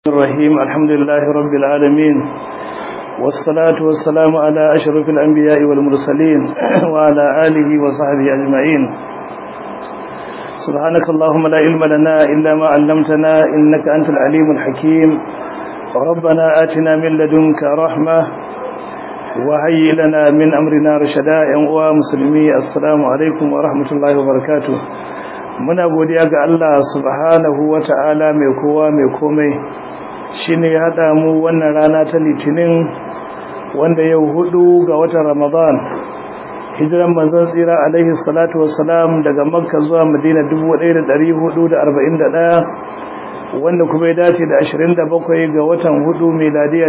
الرحيم الحمد لله رب العالمين والصلاة والسلام على أشرف الأنبياء والمرسلين وعلى آله وصحبه أجمعين سبحانك اللهم لا علم لنا إلا ما علمتنا إنك أنت العليم الحكيم ربنا آتنا من لدنك رحمة وهيئ لنا من أمرنا رشدا ومسلمي السلام عليكم ورحمة الله وبركاته muna godiya ga Allah subhanahu wa ta'ala mai kowa mai komai shi ne ya haɗa mu wannan rana ta litinin wanda yau hudu ga watan ramadan hijiran manzon tsira alaihi salatu wassalam daga makka zuwa madina 1441 wanda kuma ya dace da 27 ga watan hudu meladiya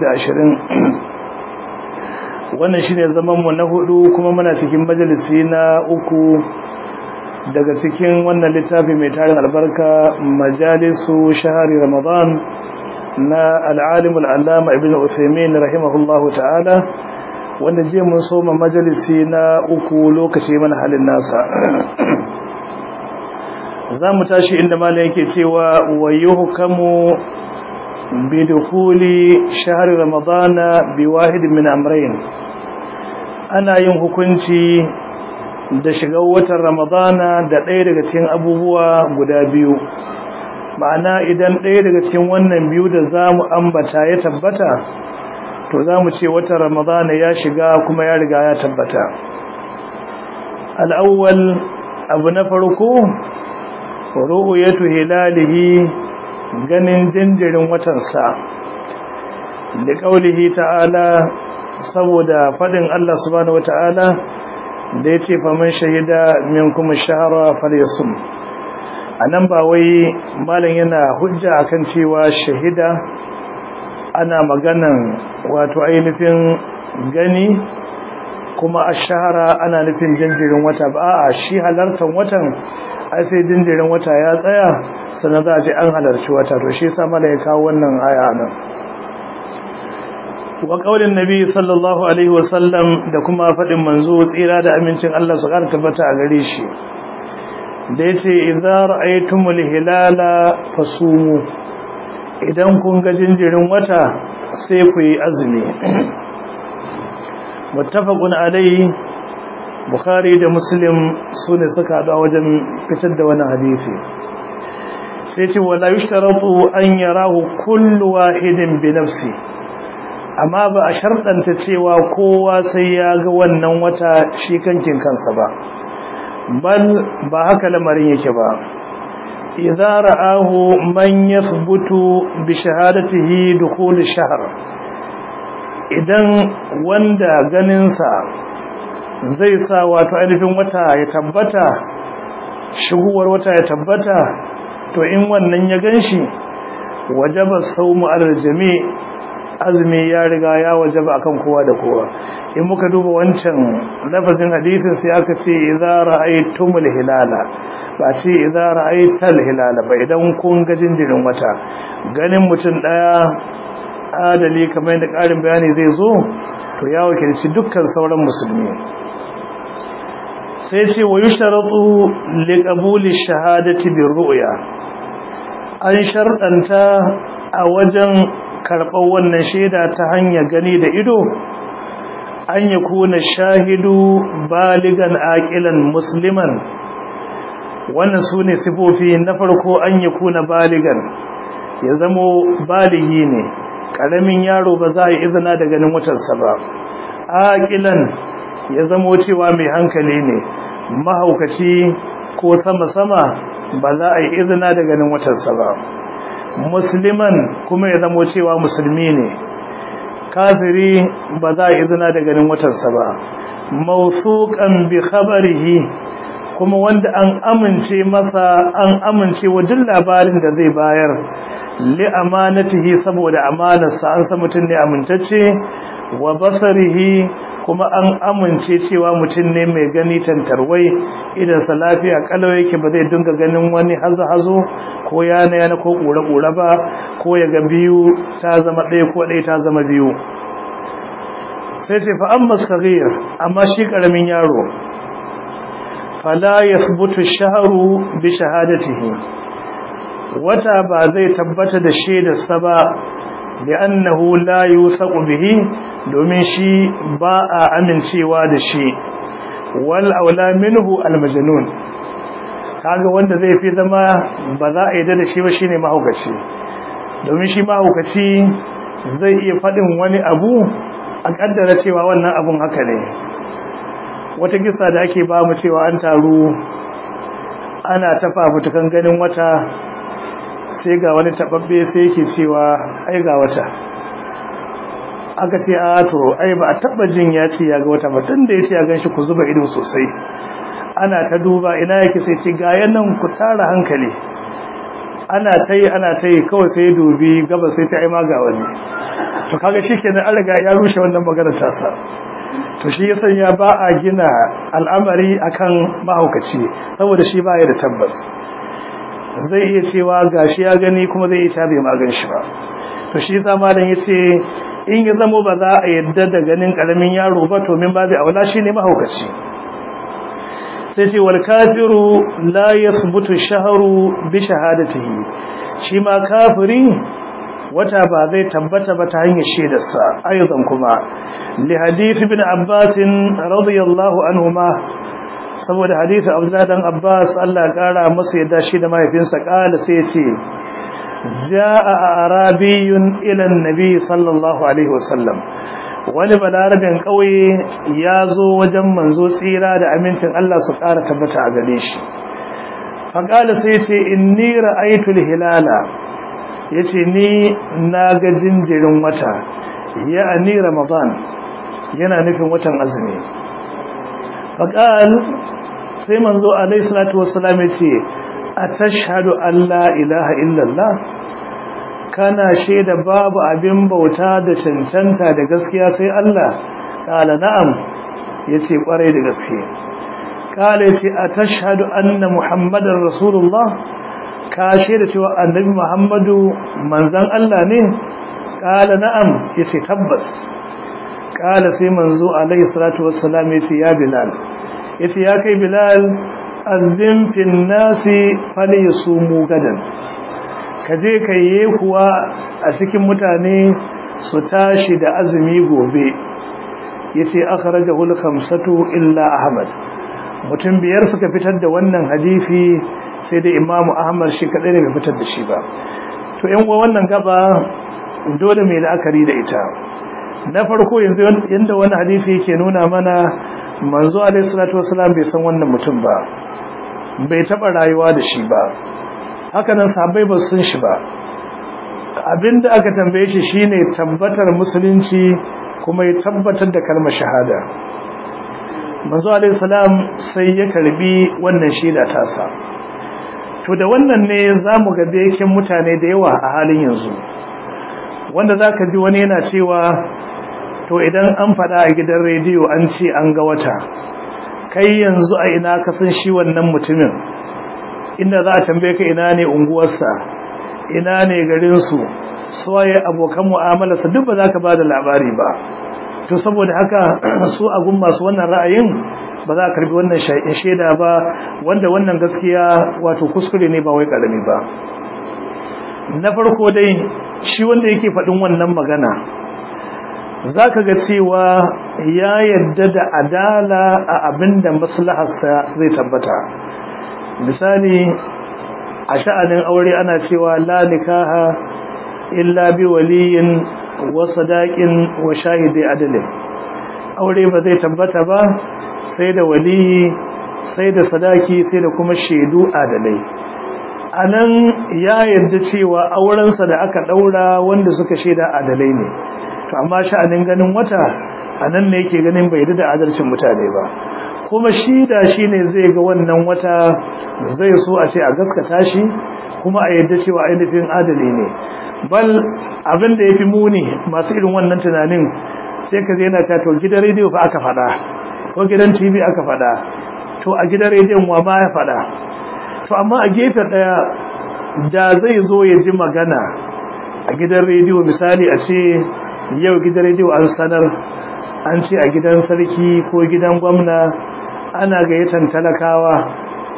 2020 wannan shine zaman mu na hudu kuma muna cikin majalisi na uku daga cikin wannan littafi mai tarin albarka majalisu shahari ramadan na al'alim al'allama ibn usaimin rahimahullahu ta'ala wanda je mun soma majalisi na uku lokaci mana halin nasa za mu tashi inda malam yake cewa wa yuhkamu bi dukhuli shahri ramadana bi wahid min amrayn ana yin hukunci da shiga watan ramadana da ɗaya daga cikin abubuwa guda biyu ma'ana idan ɗaya daga cikin wannan biyu da za mu ambata ya tabbata to za mu ce watan ramadana ya shiga kuma ya riga ya tabbata al'awwal abu na farko ru'uyatu hilalihi ganin jinjirin watansa da ƙaulihi ta'ala saboda faɗin Allah subhanahu wa ta'ala da ya ce faman shahida min kuma shahara falyasum a nan ba wai malam yana hujja akan cewa shahida ana maganan wato ainihin gani kuma a shahara ana nufin jinjirin wata ba a shi halartar watan ai sai jinjirin wata ya tsaya sannan za a ce an halarci wata to shi sa malam ya kawo wannan aya nan wa kaulin nabi sallallahu alaihi wasallam da kuma faɗin manzo tsira da amincin Allah su ƙara tabbata a gare shi da yace idza ra'aytumul hilala fasumu idan kun ga jinjirin wata sai ku yi azumi muttafaqun alaihi bukhari da muslim sune suka hada wajen fitar da wannan hadisi sai ce wala yushtaratu an yarahu kullu wahidin bi nafsihi amma ba a sharɗanta cewa kowa sai ya ga wannan wata shi kankin kansa ba bal ba haka lamarin yake ba idza ra'ahu man yathbutu bi shahadatihi dukhul ash-shahr idan wanda ganinsa zai sa wato ainihin wata ya tabbata shiguwar wata ya tabbata to in wannan ya ganshi wajaba sawmu al-jami' azumi ya riga ya wajaba akan kowa da kowa in muka duba wancan lafazin hadisin sai aka ce idza ra'aytumul hilala ba ce idza ra'aytal hilala ba idan kun ga jinjirin wata ganin mutum daya adali kamar yadda karin bayani zai zo to ya wakilci dukkan sauran musulmi sai ce wa yushtaratu liqabuli shahadati birru'ya an sharɗanta a wajen karɓar wannan shaida ta hanyar gani da ido an ya kuna shahidu baligan aƙilan musliman wannan su ne sifofi na farko an ya kuna baligan ya zamo baligi ne ƙaramin yaro ba za a yi izina da ganin watansa ba aƙilan ya zamo cewa mai hankali ne mahaukaci ko sama-sama ba za a yi izina da ganin watansa ba musliman kuma ya zamo cewa musulmi ne kafiri ba za a izina da ganin watansa ba mausukan bi khabarihi kuma wanda an amince masa an amince wa duk labarin da zai bayar li amanatihi saboda amanarsa an san mutum ne amintacce wa basarihi kuma an amince cewa mutum ne mai gani tantarwai idan sa lafiya kalau yake ba zai dinga ganin wani hazo-hazo ko yana yana ko kura-kura ba ko ya ga biyu ta zama ɗaya ko ɗaya ta zama biyu sai ce fa amma sagir amma shi ƙaramin yaro fala yathbutu shahru bi shahadatihi wata ba zai tabbata da shaidarsa ba li'annahu la yusaqu bihi domin shi ba a amincewa da shi wal aula minhu al majnun kaga wanda zai fi zama ba za a yi da shi ba shine mahaukaci domin shi mahaukaci zai iya faɗin wani abu a kaddara cewa wannan abun haka ne wata kisa da ake ba mu cewa an taru ana tafa mutukan ganin wata sai ga wani tababbe sai yake cewa ai ga wata aka ce a to ai ba a taba jin ya ce ya ga wata ba tun da ya ce ya gan shi ku zuba ido sosai ana ta duba ina yake sai ce ga yanan ku tara hankali ana ta yi ana ta yi kawai sai dubi gaba sai ta aima ga wani to kaga shi kenan an riga ya rushe wannan magana tasa to shi ya sanya ba a gina al'amari akan mahaukaci saboda shi ba ya da tabbas zai iya cewa gashi ya gani kuma zai iya ta bai magan shi ba to shi yasa malam yace in ya zamo ba za a yadda da ganin karamin yaro ba to min babu aula shine mahaukaci sai ce wal kafiru la yathbutu shahru bi shahadatihi shi ma kafiri wata ba zai tabbata ba ta hanyar shaidarsa ayyukan kuma li hadith ibn abbas radiyallahu anhuma saboda hadisi abdullahi dan abbas Allah ya kara masa yadda shi da mahaifinsa kala sai ya ce jaa arabiyun ila annabi sallallahu alaihi wasallam wani balarabin kauye ya zo wajen manzo tsira da amincin Allah su kara tabbata a gare shi faqala sai ya ce inni ra'aytu hilala yace ni na ga jinjirin wata ya'ani ramadan yana nufin watan azumi faqal sai manzo alayhi salatu wassalam yace atashhadu an la ilaha illallah kana shaida babu abin bauta da cancanta da gaskiya sai Allah kala na'am yace kwarai da gaske kala yace atashhadu anna muhammadar rasulullah ka shaida cewa annabi muhammadu manzon Allah ne kala na'am yace tabbas kala sai manzo alayhi salatu wassalam yace ya bilal yace ya kai bilal azim fil nasi falyasumu gadan kaje kai kuwa a cikin mutane su tashi da azumi gobe yace akhrajahu al-khamsatu illa ahmad mutum biyar suka fitar da wannan hadisi sai da imamu ahmad shi kadai ne bai fitar da shi ba to yan uwa wannan gaba dole mai la'akari da ita na farko yanzu yanda wannan hadisi yake nuna mana manzo alaihi salatu wasalam bai san wannan mutum ba bai taba rayuwa da shi ba haka nan sahabbai ba sun shi ba abinda aka tambaye shi shine tabbatar musulunci kuma ya tabbatar da kalmar shahada manzo alaihi salam sai ya karbi wannan shaida tasa to da wannan ne zamu ga da mutane da yawa a halin yanzu wanda zaka ji wani yana cewa to idan an faɗa a gidan rediyo an ce an ga wata kai yanzu a ina ka san shi wannan mutumin inda za a tambaye ka ina ne unguwarsa ina ne garinsu suwaye abokan mu'amalarsa duk ba za ka ba da labari ba to saboda haka su a gun masu wannan ra'ayin ba za a karbi wannan shaida ba wanda wannan gaskiya wato kuskure ne ba wai karami ba na farko dai shi wanda yake faɗin wannan magana za ka ga cewa ya yadda da adala a abin da maslaharsa zai tabbata misali a sha'anin aure ana cewa la nikaha illa bi waliyin wa sadaqin wa shahidi adalin aure ba zai tabbata ba sai da waliyi sai da sadaki sai da kuma shaidu adalai anan ya yarda cewa aurensa da aka daura wanda suka shaida adalai ne to amma sha'anin ganin wata anan ne yake ganin bai da adalcin mutane ba kuma shi da shi ne zai ga wannan wata zai so a ce a gaskata shi kuma a yadda cewa ainihin adali ne bal abin da ya fi muni masu irin wannan tunanin sai ka zai na ta to gidan rediyo fa aka faɗa ko gidan tv aka faɗa to a gidan rediyon wa ma ya faɗa to amma a gefe ɗaya da zai zo ya ji magana a gidan rediyo misali a ce yau gidan rediyo an sanar an ce a gidan sarki ko gidan gwamna ana gayyatan talakawa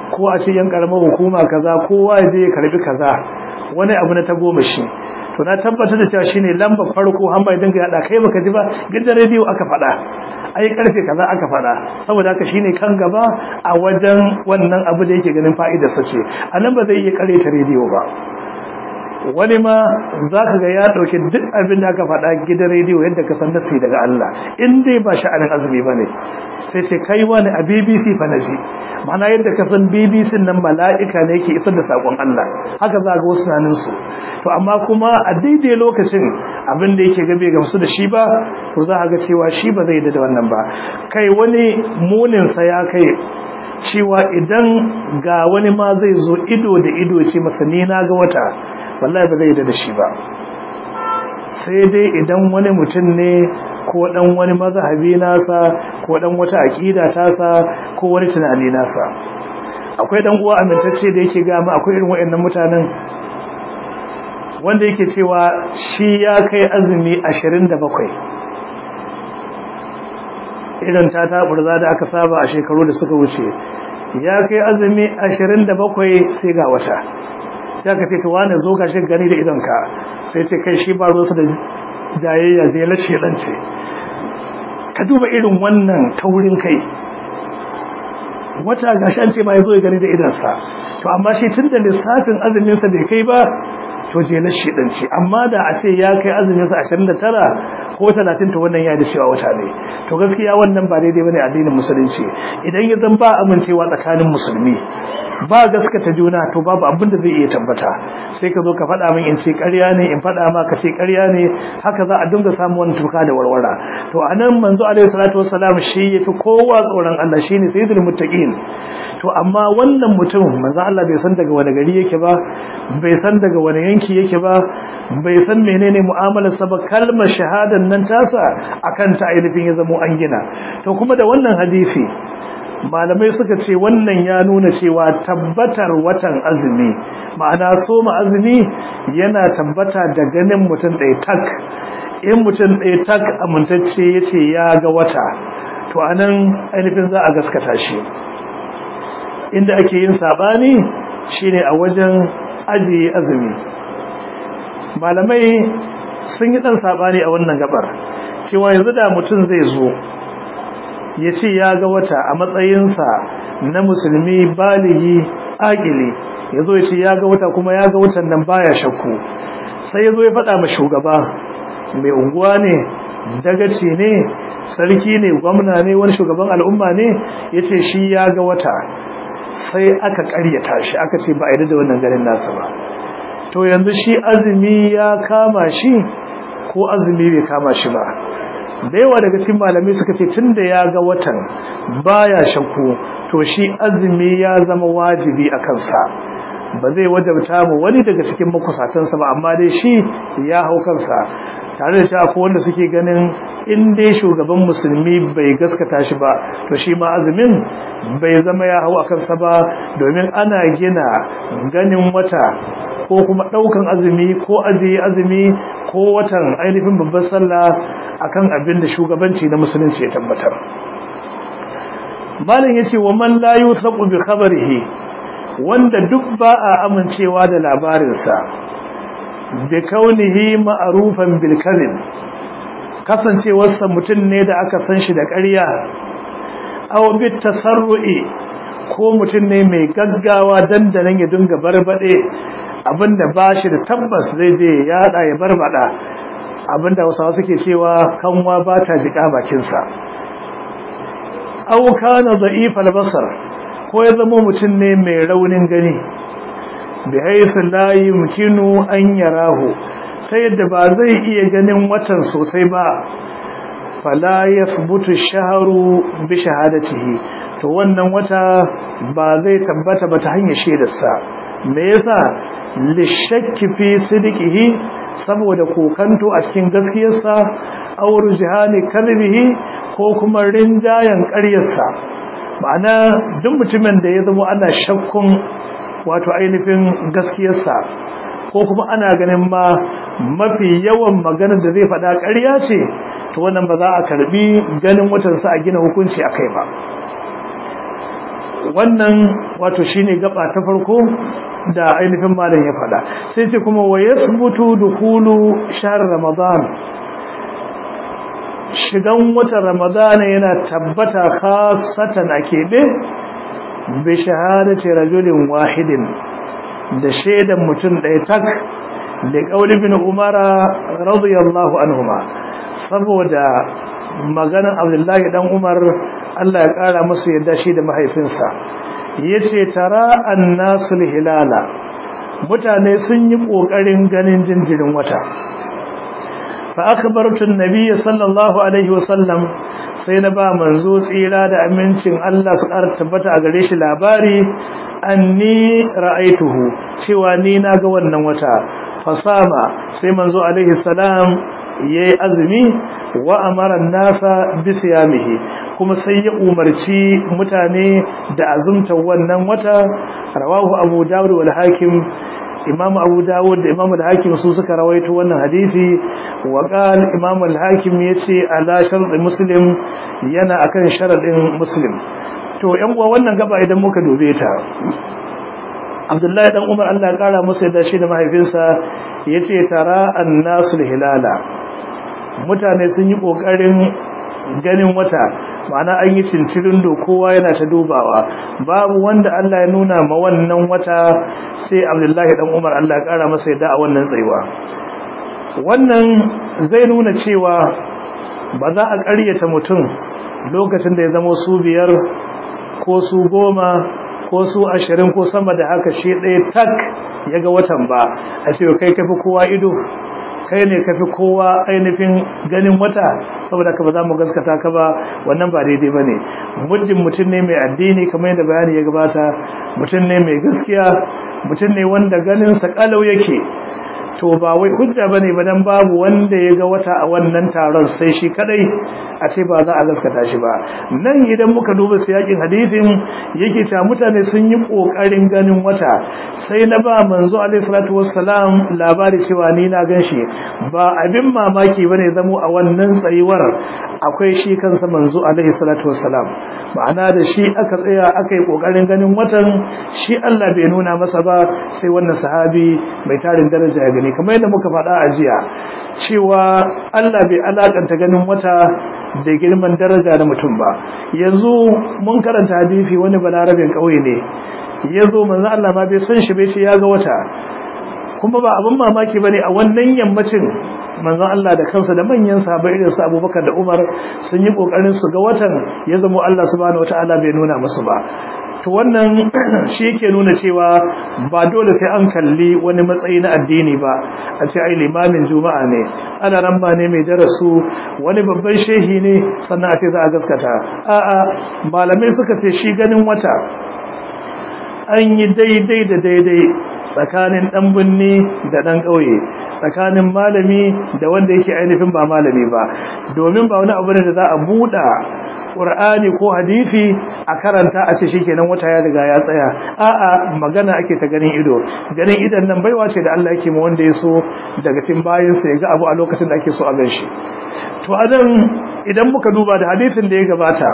ko a ce yan karamar hukuma kaza kowa ya je ya karbi kaza wani abu na tagomashi to na tabbatar da cewa shine lamba farko har mai dinga yada kai baka ji ba gidan rediyo aka faɗa ai karfe kaza aka faɗa saboda haka shine kan gaba a wajen wannan abu da yake ganin fa'idar sa ce anan ba zai iya kare ta rediyo ba wani ma za ka ga ya ɗauki duk abin da aka faɗa gidan rediyo yadda ka san nasi daga Allah in dai ba sha'anin azumi ba ne sai ce kai wani a bbc fa na ji mana yadda ka san bbc nan mala'ika ne yake isar da saƙon Allah haka za ga wasu naninsu to amma kuma a daidai lokacin abin da yake gabe gamsu da shi ba to za a ga cewa shi ba zai da wannan ba kai wani muninsa ya kai cewa idan ga wani ma zai zo ido da ido ce masa ni na ga wata wallahi ba zai da shi ba sai dai idan wani mutum ne ko dan wani mazhabi nasa ko dan wata aqida tasa ko wani tunani nasa akwai dan uwa amintacce da yake ga mu akwai irin wayannan mutanen wanda yake cewa shi ya kai azumi 27 irin ta taburza da aka saba a shekaru da suka wuce ya kai azumi 27 sai ga wata sai aka ce wane zo ka shi gani da idonka sai ce kai shi ba ruwansa da jayayya zai lashe ɗance ka duba irin wannan taurin kai wata gashi an ce ma ya zo ya gani da idonsa to amma shi tun da lissafin azuminsa bai kai ba to je lashe ɗance amma da a ce ya kai azuminsa ashirin da tara ko talatin to wannan ya da cewa wata ne to gaskiya wannan ba daidai bane addinin musulunci idan ya zan ba amincewa tsakanin musulmi ba gaskata juna to babu abin da zai iya tabbata sai ka zo ka faɗa min in ce ƙarya ne in faɗa ma ka ce ƙarya ne haka za a dinga samun wani tuka da warwara to anan manzo alaihi salatu wassalam shi yafi kowa tsoron Allah shine sayyidul muttaqin to amma wannan mutum manzo Allah bai san daga wani gari yake ba bai san daga wani yanki yake ba bai san menene mu'amalar sa ba kalmar shahadan nan tasa akan ta ainihin ya zamo an gina to kuma da wannan hadisi malamai suka ce wannan ya nuna cewa tabbatar watan azumi ma'ana soma azumi yana tabbata da ganin mutum ɗaya tak in mutum ɗaya tak amintacce ya ce ya ga wata to anan ainihin za a gaskata shi inda ake yin saɓani shine a wajen ajiye azumi malamai sun yi ɗan saɓani a wannan gabar cewa yanzu da mutum zai zo ya ce ya ga wata a matsayinsa na musulmi baligi agili ya zo ya ce ya ga wata kuma ya ga watan nan baya shakku sai ya zo ya faɗa ma shugaba mai unguwa ne dagaci ne sarki ne gwamna ne wani shugaban al'umma ne ya ce shi ya ga wata sai aka ƙaryata shi aka ce ba a yi da wannan ganin nasa ba to yanzu shi azumi ya kama shi ko azumi bai kama shi ba da yawa daga cikin malamai suka ce tunda ya ga watan baya shakku to shi azumi ya zama wajibi a kansa ba zai wajabta mu wani daga cikin makusatansa ba amma dai shi ya hau kansa tare da shi akwai wanda suke ganin in dai shugaban musulmi bai gaskata shi ba to shi ma azumin bai zama ya hau a kansa ba domin ana gina ganin wata ko kuma ɗaukan azumi ko ajiye azumi ko watan ainihin babbar sallah akan abin da shugabanci na musulunci ya tabbatar malam yace wa man la yusaqu bi khabarihi wanda duk ba a amincewa da labarinsa bi kaunihi ma'rufan bil kadhib kasancewarsa mutum ne da aka san shi da ƙarya aw bi tasarru'i ko mutum ne mai gaggawa dandanan ya dinga barbade abinda ba shi da tabbas zai je ya yada ya barbada abinda wasu suke cewa kanwa ba ta jika bakinsa aw kana da'if al-basar ko ya zama mutum ne mai raunin gani bi haythu la yumkinu an yarahu sai yadda ba zai iya ganin watan sosai ba fala yathbutu ash-shahru bi shahadatihi to wannan wata ba zai tabbata ba ta hanyar shaidarsa me yasa lishakki fi sidqihi saboda kokanto a cikin gaskiyarsa aw rujhani kalbihi ko kuma rinjayan ƙaryarsa ma'ana duk mutumin da ya zama ana shakkun wato ainihin gaskiyarsa ko kuma ana ganin ma mafi yawan maganar da zai faɗa ƙarya ce to wannan ba za a karbi ganin watansa a gina hukunci a kai ba wannan wato shine gaba ta farko da ainihin malam ya faɗa sai ce kuma wa yasbutu dukhulu shahr ramadan shigan watan ramadan yana tabbata khassatan a keɓe bi shahadati rajulin wahidin da shaidan mutum ɗaya tak da ƙauli bin umara radiyallahu anhuma saboda maganan abdullahi dan umar Allah ya ƙara musu yadda shi da mahaifinsa yace tara annasul hilala mutane sun yi ƙoƙarin ganin jinjirin wata fa akbartu an-nabiy sallallahu alaihi wasallam sai na ba manzo tsira da amincin Allah su ƙara tabbata a gare shi labari anni ra'aituhu cewa ni na ga wannan wata fasama sai manzo alaihi salam yayi azumi wa amara nasa bi siyamihi kuma sai ya umarci mutane da azumta wannan wata rawahu abu dawud wal hakim imam abu dawud da imam al-hakim su suka rawaito wannan hadisi wa qal imam al-hakim yace ala shart muslim yana akan sharadin muslim to yan uwa wannan gaba idan muka dube ta abdullahi dan umar Allah ya kara masa da shi da mahaifinsa yace tara annasul hilala mutane sun yi kokarin ganin wata ma'ana an yi cincirin do kowa yana ta dubawa babu wanda Allah ya nuna ma wannan wata sai abdullahi dan umar Allah ya kara masa yadda a wannan tsayuwa wannan zai nuna cewa ba za a ƙaryata mutum lokacin da ya zama su biyar ko su goma ko su ashirin ko sama da haka shi ɗaya tak ya ga watan ba a ce kai kafi kowa ido kai ne kafi kowa ainihin ganin wata saboda ka ba za mu gaskata ka ba wannan ba daidai ba ne muddin mutum ne mai addini kamar yadda bayani ya gabata mutum ne mai gaskiya mutum ne wanda ganinsa kalau yake to ba wai hujja bane ba dan babu wanda ya ga wata a wannan taron sai shi kadai a ce ba za a gaskata shi ba nan idan muka duba siyakin hadisin yake ta mutane sun yi kokarin ganin wata sai na ba manzo alaihi salatu wassalam labari cewa ni na ganshi ba abin mamaki bane zamo a wannan tsayuwar akwai shi kansa manzo alaihi salatu wassalam ma'ana da shi aka tsaya aka yi kokarin ganin watan shi Allah bai nuna masa ba sai wannan sahabi mai tarin daraja ya gani kamar yadda muka faɗa a jiya cewa Allah bai alakanta ganin wata da girman daraja da mutum ba yanzu mun karanta hadisi wani balarabin kauye ne yazo manzo Allah ma bai san shi bai ce ya ga wata kuma ba abin mamaki bane a wannan yammacin manzon Allah da kansa da manyan sahabbai irin su Abubakar da Umar sun yi kokarin su ga watan ya zama Allah subhanahu wataala bai nuna musu ba to wannan shi yake nuna cewa ba dole sai an kalli wani matsayi na addini ba a ce ai limamin juma'a ne ana ramba ne mai darasu wani babban shehi ne sannan a ce za a gaskata a'a malamai suka ce shi ganin wata an yi daidai da daidai tsakanin ɗan binne da ɗan ƙauye tsakanin malami da wanda yake ainihin ba malami ba domin ba wani abu ne da za a buɗa ƙur'ani ko hadisi a karanta a ce shikenan wata ya riga ya tsaya a'a magana ake ta ganin ido ganin idan nan baiwa ce da Allah yake ma wanda ya so daga cikin bayin sa ya ga abu a lokacin da ake so a gan shi to anan idan muka duba da hadisin da ya gabata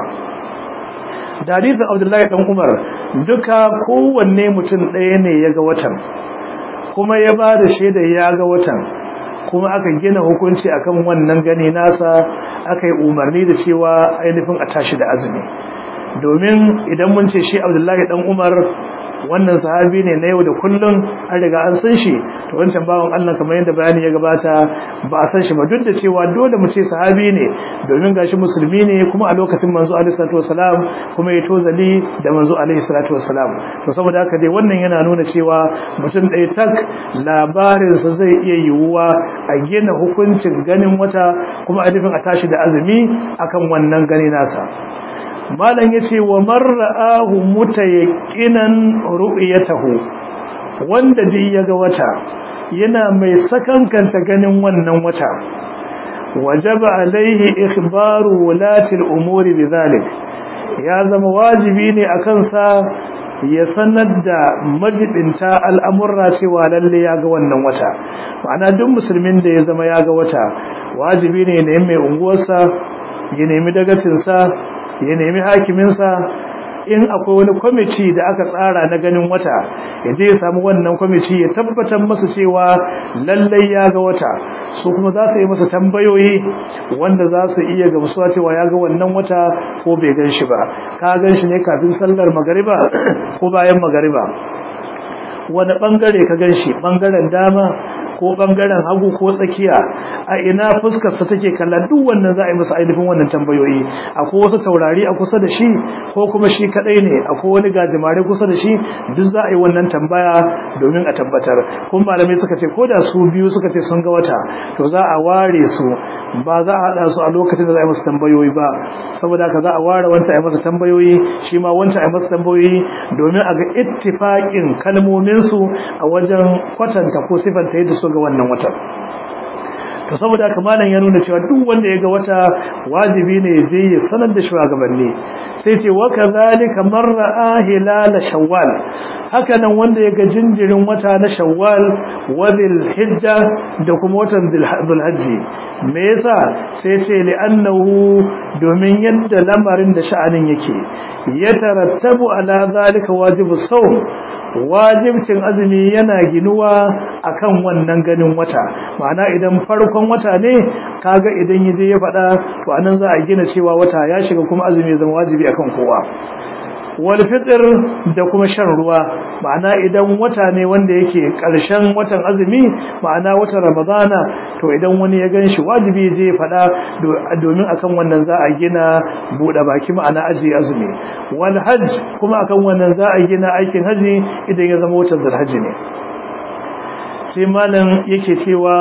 da hadisin Abdullahi dan Umar duka kowanne mutum ɗaya ne ya ga watan kuma ya ba da shaida ya ga watan kuma aka gina hukunci akan wannan gani nasa aka yi umarni da cewa ainihin a tashi da azumi domin idan mun ce shi abdullahi dan umar wannan sahabi ne na yau da kullum an riga an san shi to wancan bawan Allah kamar yadda bayani ya gabata ba a san shi ba duk da cewa dole mu ce sahabi ne domin gashi musulmi ne kuma a lokacin manzo alaihi salatu wasalam kuma ya tozali da manzo alaihi salatu wasalam to saboda haka dai wannan yana nuna cewa mutum ɗaya tak labarinsa zai iya yiwuwa a gina hukuncin ganin wata kuma a nufin a tashi da azumi akan wannan gani nasa malam yace wa mar'ahu mutayaqqinan ru'yatahu wanda dai yaga wata yana mai sakankanta ganin wannan wata wajaba alaihi ikhbaru wulati al-umuri bidhalik ya zama wajibi ne akan sa ya sanar da majibinta al'amurra cewa lalle ya ga wannan wata ma'ana duk musulmin da ya zama ya ga wata wajibi ne ne mai unguwarsa ya nemi dagacinsa ya nemi hakiminsa in akwai wani kwamiti da aka tsara na ganin wata ya je ya samu wannan kwamiti ya tabbatar masa cewa lallai ya ga wata su kuma za su yi masa tambayoyi wanda za su iya gamsuwa cewa ya ga wannan wata ko bai gan shi ba ka gan shi ne kafin sallar magariba ko bayan magariba wani bangare ka gan shi bangaren dama ko bangaren hagu ko tsakiya a ina fuskarsa take kalla duk wannan za a yi masa ainihin wannan tambayoyi akwai wasu taurari a kusa da shi ko kuma shi kadai ne akwai wani gajimare kusa da shi duk za a yi wannan tambaya domin a tabbatar kuma malamai suka ce ko da su biyu suka ce sun ga wata to za a ware su ba za a haɗa su a lokacin da za a yi masa tambayoyi ba saboda haka za a ware wanta a yi masa tambayoyi shi ma wanta a yi masa tambayoyi domin a ga ittifaƙin kalmominsu a wajen kwatanta ko sifanta yadda su ga wannan watan to saboda haka malam ya nuna cewa duk wanda ya ga wata wajibi ne ya je ya sanar da shugabanni sai ce wa kadhalika man ra'a hilal shawwal haka nan wanda ya ga jinjirin wata na shawwal wa dhil hijja da kuma watan dhul hajji me yasa sai ce li annahu domin yadda lamarin da sha'anin yake ya tarattabu ala zalika wajibu sawm wajibcin azumi yana ginuwa akan wannan ganin wata ma'ana idan farkon wata ne kaga idan yaje ya faɗa to anan za a gina cewa wata ya shiga kuma azumi ya zama wajibi akan kowa wal fitr da kuma shan ruwa ma'ana idan wata ne wanda yake karshen watan azumi ma'ana watan ramadana to idan wani ya ganshi wajibi je fada domin akan wannan za a gina bude baki ma'ana aji azumi wal hajj kuma akan wannan za a gina aikin haji idan ya zama watan zulhajji ne sai malam yake cewa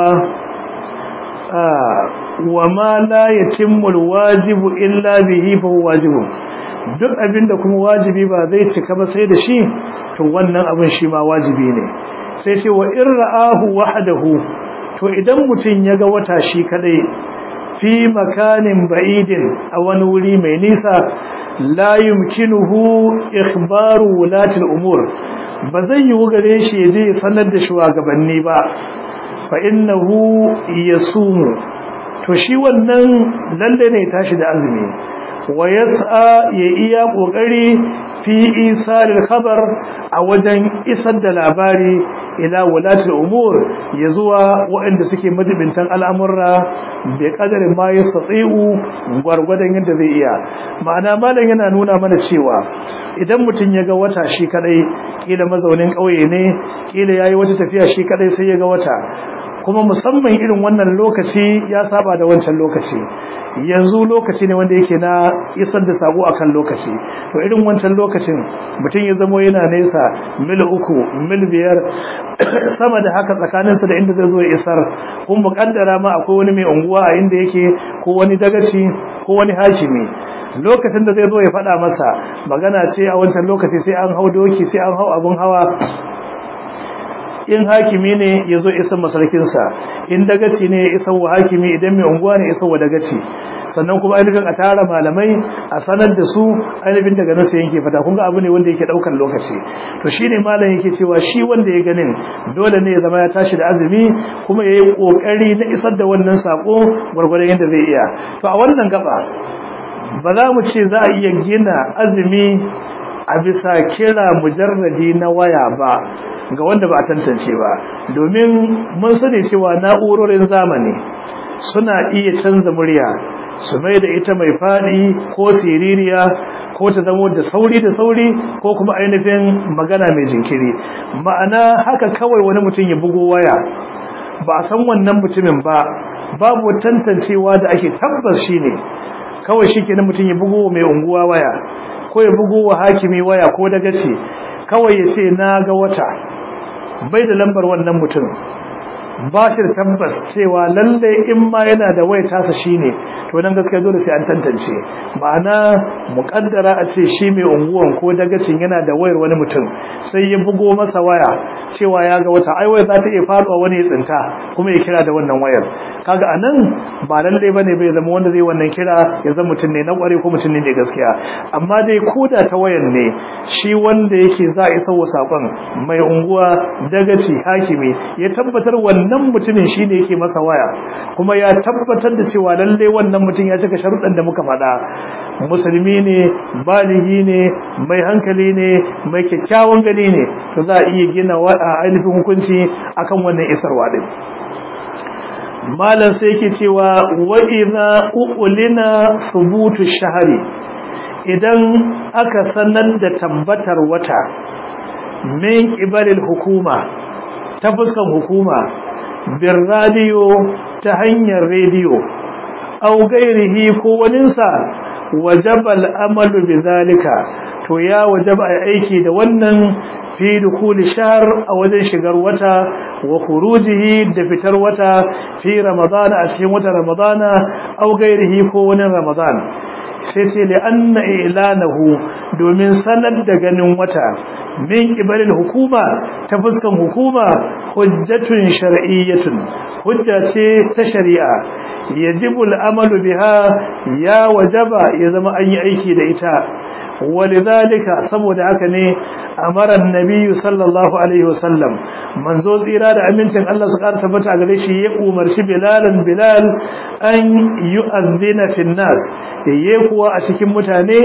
wa ma la yatimmu alwajibu illa bihi fa huwa wajibun duk abinda kuma wajibi ba zai cika ba sai da shi to wannan abin shi ma wajibi ne sai ce wa in ra'ahu wahdahu to idan mutun ya ga wata shi kadai fi makanin ba'idin a wani wuri mai nisa la yumkinuhu ikhbaru wulati al-umur ba zai yi gare shi ya je sanar da shugabanni ba fa innahu yasumu to shi wannan lalle ne tashi da azumi wa yas'a ya iya kokari fi isaril khabar a wajen isar da labari ila wulatul umur ya zuwa waɗanda suke madibintan al'amurra bai kadarin ma ya satsi'u gwargwadon yadda zai iya ma'ana malam yana nuna mana cewa idan mutum ya ga wata shi kadai kila mazaunin ƙauye ne kila yayi wata tafiya shi kadai sai ya ga wata kuma musamman irin wannan lokaci ya saba da wancan lokaci yanzu lokaci ne wanda yake na isar da sako akan lokaci to irin wancan lokacin mutum ya zamo yana nesa mil uku mil biyar sama da haka tsakaninsa da inda zai zo ya isar kun muƙaddara ma akwai wani mai unguwa a inda yake ko wani dagaci ko wani hakimi lokacin da zai zo ya faɗa masa magana ce a wancan lokaci sai an hau doki sai an hau abin hawa in hakimi ne ya zo isan masarkinsa in dagaci ne ya isan wa hakimi idan mai unguwa ne isan wa dagaci sannan kuma ainihin a tara malamai a sanar da su ainihin daga nasu yanke fata kun ga abu ne wanda yake daukan lokaci to shi ne malam yake cewa shi wanda ya ganin dole ne ya zama ya tashi da azumi kuma ya yi kokari na isar da wannan sako gwargwadon yadda zai iya to a wannan gaba ba za mu ce za a iya gina azumi a bisa kira mujarradi na waya ba ga wanda ba a tantance ba domin mun sani cewa na'urorin zamani suna iya canza murya su mai da ita mai faɗi ko siririya ko ta zamo da sauri da sauri ko kuma ainihin magana mai jinkiri ma'ana haka kawai wani mutum ya bugo waya ba a san wannan mutumin ba babu tantancewa da ake tabbas shine kawai shi kenan mutum ya bugo mai unguwa waya ko ya bugo wa hakimi waya ko daga ce kawai ya ce na ga wata bai da lambar wannan mutum ba shi da tabbas cewa lalle in ma yana da waya tasa shine to nan gaskiya dole sai an tantance ma'ana muƙaddara a ce shi mai unguwan ko dagacin yana da wayar wani mutum sai ya bugo masa waya cewa ya ga wata ai waya za ta iya faɗuwa wani ya tsinta kuma ya kira da wannan wayar kaga anan ba lalle bane bai zama wanda zai wannan kira ya zama mutum ne na kware ko mutum ne da gaskiya amma dai koda ta wayan ne shi wanda yake za a isa wa sakon mai unguwa dagaci hakimi ya tabbatar wannan mutumin shine yake masa waya kuma ya tabbatar da cewa lalle wannan mutum ya cika sharuɗan da muka faɗa musulmi ne baligi ne mai hankali ne mai kyakkyawan gani ne to za a iya gina ainihin hukunci akan wannan isarwa din malam sai yake cewa wa idza uqlina thubutu shahri idan aka sanar da tabbatar wata min qibalil hukuma ta fuskan hukuma bir radio ta hanyar rediyo aw gairihi ko waninsa wajaba al'amalu bizalika to ya wajaba aiki da wannan fi dukuli shahr a wajen shigar wata wa khurujihi da fitar wata fi ramadana a cikin wata ramadana aw gairihi ko wani ramadan sai sai li anna ilanahu domin sanar da ganin wata min qibalil hukuma ta fuskan hukuma hujjatun shar'iyyatun hujja ce ta shari'a yajibu al'amalu biha ya wajaba ya zama an yi aiki da ita walidhalika saboda haka ne amara annabi sallallahu alaihi wasallam manzo tsira da amincin Allah su ƙara tabbata a gare shi ya umarci bilalan bilal an yu'adhdhina fin nas yayi kuwa a cikin mutane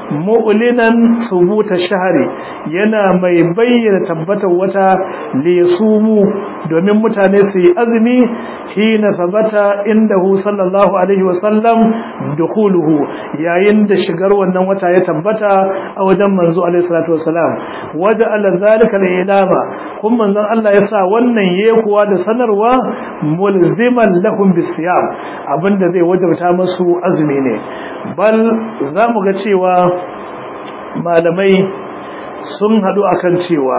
mu'linan subuta shahri yana mai bayyana tabbatar wata lisumu domin mutane su yi azumi hina sabata indahu sallallahu alaihi wasallam dukuluhu yayin da shigar wannan wata ya tabbata a wajen manzo alaihi salatu wasalam waja ala zalika al-ilama kun manzon Allah ya sa wannan yekuwa da sanarwa mulziman lahum bisiyam abinda zai wajabta musu azumi ne bal zamu ga cewa malamai sun hadu akan cewa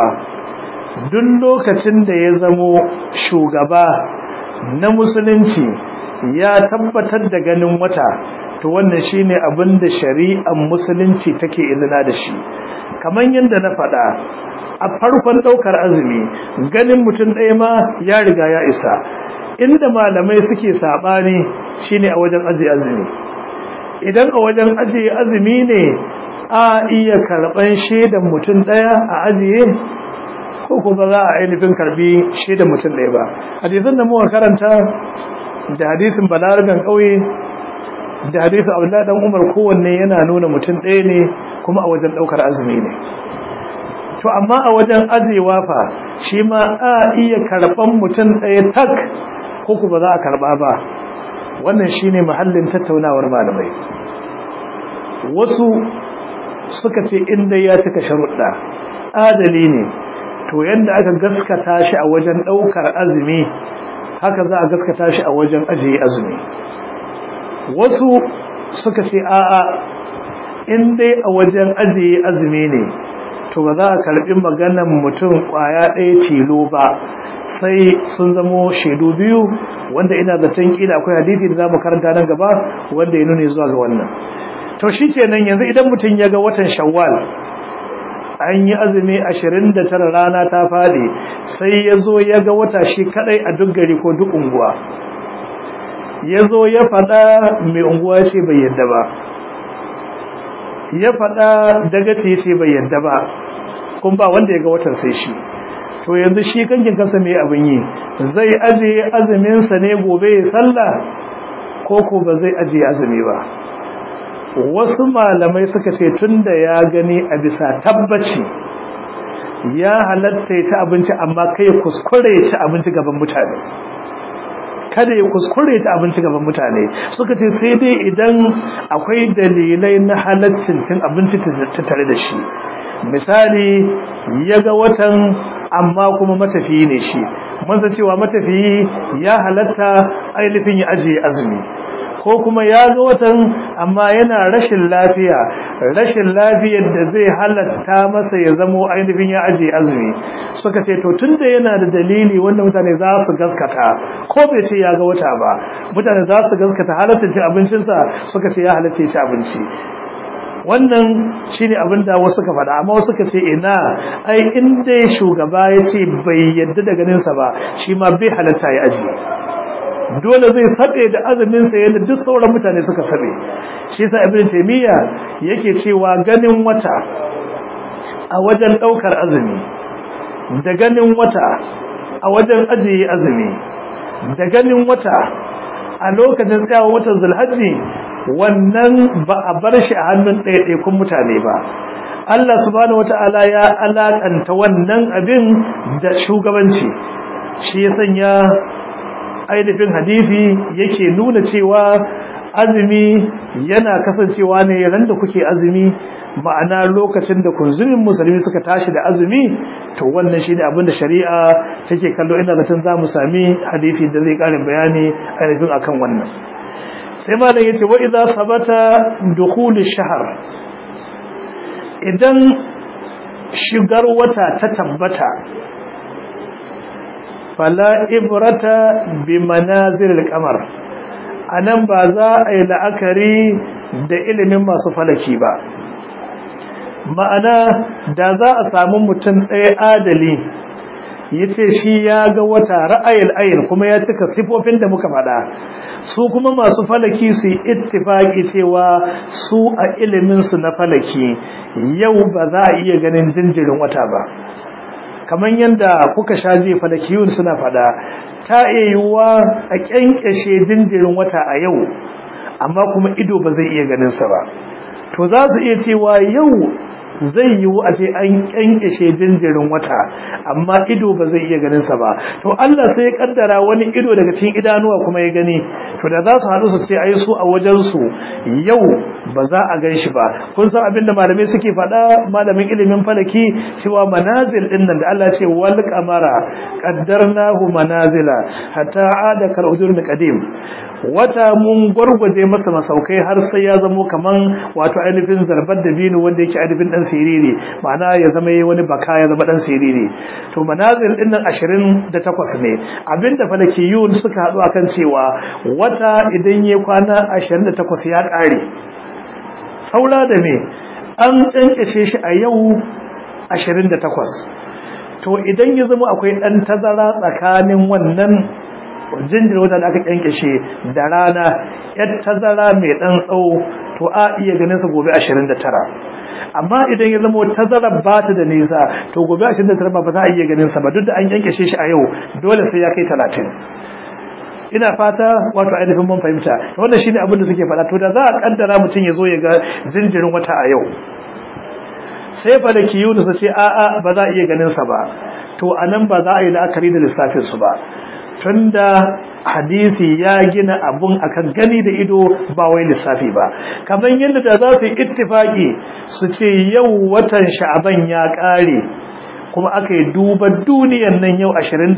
duk lokacin da ya zamo shugaba na musulunci ya tabbatar da ganin wata to wannan shine abin da shari'ar musulunci take izina da shi kamar yadda na faɗa a farkon ɗaukar azumi ganin mutum ɗaya ma ya riga ya isa inda malamai suke saɓani shine a wajen ajiye azumi idan a wajen ajiye azumi ne a iya karɓan shaidan mutum ɗaya a ajiye ko kuma za a ainihin karbi shaidan mutum ɗaya ba hadisan da muka karanta da hadisin balarabin ƙauye da hadisin abdullahi dan umar kowanne yana nuna mutum ɗaya ne kuma a wajen ɗaukar azumi ne to amma a wajen ajewa fa shi ma a iya karɓan mutum ɗaya tak ko kuma za a karɓa ba wannan shine mahallin tattaunawar malamai wasu suka ce inda ya cika sharuɗa adali ne to yanda aka gaskata shi a wajen ɗaukar azumi haka za a gaskata shi a wajen ajiye azumi wasu suka ce a'a in dai a wajen ajiye azumi ne to ba za a karbi maganan mutum kwaya ɗaya tilo ba sai sun zamo shaidu biyu wanda ina zaton kila akwai hadisi da zamu karanta nan gaba wanda ya nuna zuwa ga wannan to shikenan yanzu idan mutum ya ga watan shawwal an yi azumi 29 rana ta fadi sai ya zo ya ga wata shi kadai a duk gari ko duk unguwa ya zo ya faɗa mai unguwa ce bai yadda ba ya faɗa daga ce ce bai yadda ba kun ba wanda ya ga watan sai shi to yanzu shi kankin kasa mai abin yi zai ajiye azuminsa ne gobe ya sallah ko ko ba zai ajiye azumi ba wasu malamai suka ce tunda ya gani a bisa tabbaci ya halatta ya ci abinci amma kai kuskure ya ci abinci gaban mutane kada ya kuskure ya ci abinci gaban mutane suka ce sai dai idan akwai dalilai na halaccin cin abinci tare da shi misali ya ga watan amma kuma matafiyi ne shi mun san cewa matafiyi ya halatta ainihin ya ajiye azumi ko kuma ya ga watan amma yana rashin lafiya rashin lafiyar da zai halatta masa ya zamo ainihin ya ajiye azumi suka ce to tunda yana da dalili wanda mutane za su gaskata ko bai ce ya ga wata ba mutane za su gaskata halatta ci abincinsa suka ce ya halatta ci abinci wannan shine abin da wasu ka faɗa amma wasu ka ce ina ai in dai shugaba ya ce bai yadda da ganinsa ba shi ma bai halatta ya ajiye dole zai sabe da azumin sa yadda duk sauran mutane suka sabe shi yasa ibn taymiya yake cewa ganin wata a wajen daukar azumi da ganin wata a wajen ajiye azumi da ganin wata a lokacin tsawon watan zulhajji wannan ba a bar shi a hannun ɗaiɗaikun mutane ba Allah subhanahu wata'ala ya alakanta wannan abin da shugabanci shi ya sanya ainihin hadisi yake nuna cewa azumi yana kasancewa ne ran da kuke azumi ma'ana lokacin da kunzumin musulmi suka tashi da azumi to wannan shine abin da shari'a take kallo ina zaton za mu sami hadisi da zai karin bayani ainihin akan wannan sai malam yace wa idza sabata dukhul ash-shahr idan shigar wata ta tabbata fala ibrata bi manazil al-qamar anan ba za a yi la'akari da ilimin masu falaki ba ma'ana da za a samu mutum ɗaya adali ya ce shi ya ga wata ra'ayil ayin kuma ya cika sifofin da muka faɗa su kuma masu falaki su yi ittifaki cewa su a iliminsu na falaki yau ba za a iya ganin jinjirin wata ba kamar yadda kuka sha je falakiyun suna faɗa ta iya yiwuwa a ƙyanƙyashe jinjirin wata a yau amma kuma ido ba zai iya ganinsa ba to za su iya cewa yau zai yiwu a ce an kyankyashe jinjirin wata amma ido ba zai iya ganinsa ba to Allah sai ya kaddara wani ido daga cikin idanuwa kuma ya gani to da za su haɗu su ce ai su a wajensu yau ba za a gan shi ba kun san abinda malamai suke faɗa malamin ilimin falaki cewa manazil ɗin nan da Allah ce wal qamara qaddarnahu manazila hatta ada kal ujurni qadim wata mun gwargwaje masa masaukai har sai ya zamo kaman wato ainihin zarbar da binu wanda yake ainihin dan siriri ma'ana ya zama wani baka ya zama dan siriri to manazil din nan 28 ne abinda falakiyun suka hadu akan cewa wata idan ya kwana 28 ya kare saura da me an kankashe shi a yau 28 to idan ya zama akwai dan tazara tsakanin wannan jinjin wata da aka kyankyashe da rana yar tazara mai dan tsawo to a iya ganin sa gobe 29 amma idan ya zama tazara ba ta da nisa to gobe 29 ba za a iya ganin sa ba duk da an kyankyashe shi a yau dole sai ya kai 30 ina fata wato ainihin mun fahimta wannan shine abin da suke faɗa to da za a kaddara mutum ya zo ya ga jinjirin wata a yau sai falaki yunus ce a'a ba za a iya ganin sa ba to anan ba za a yi la'akari da lissafin su ba tunda hadisi ya gina abun akan gani da ido ba wai lissafi ba kamar yadda da za su yi ittifaki su ce yau watan sha'aban ya kare kuma aka yi duba duniyan nan yau 29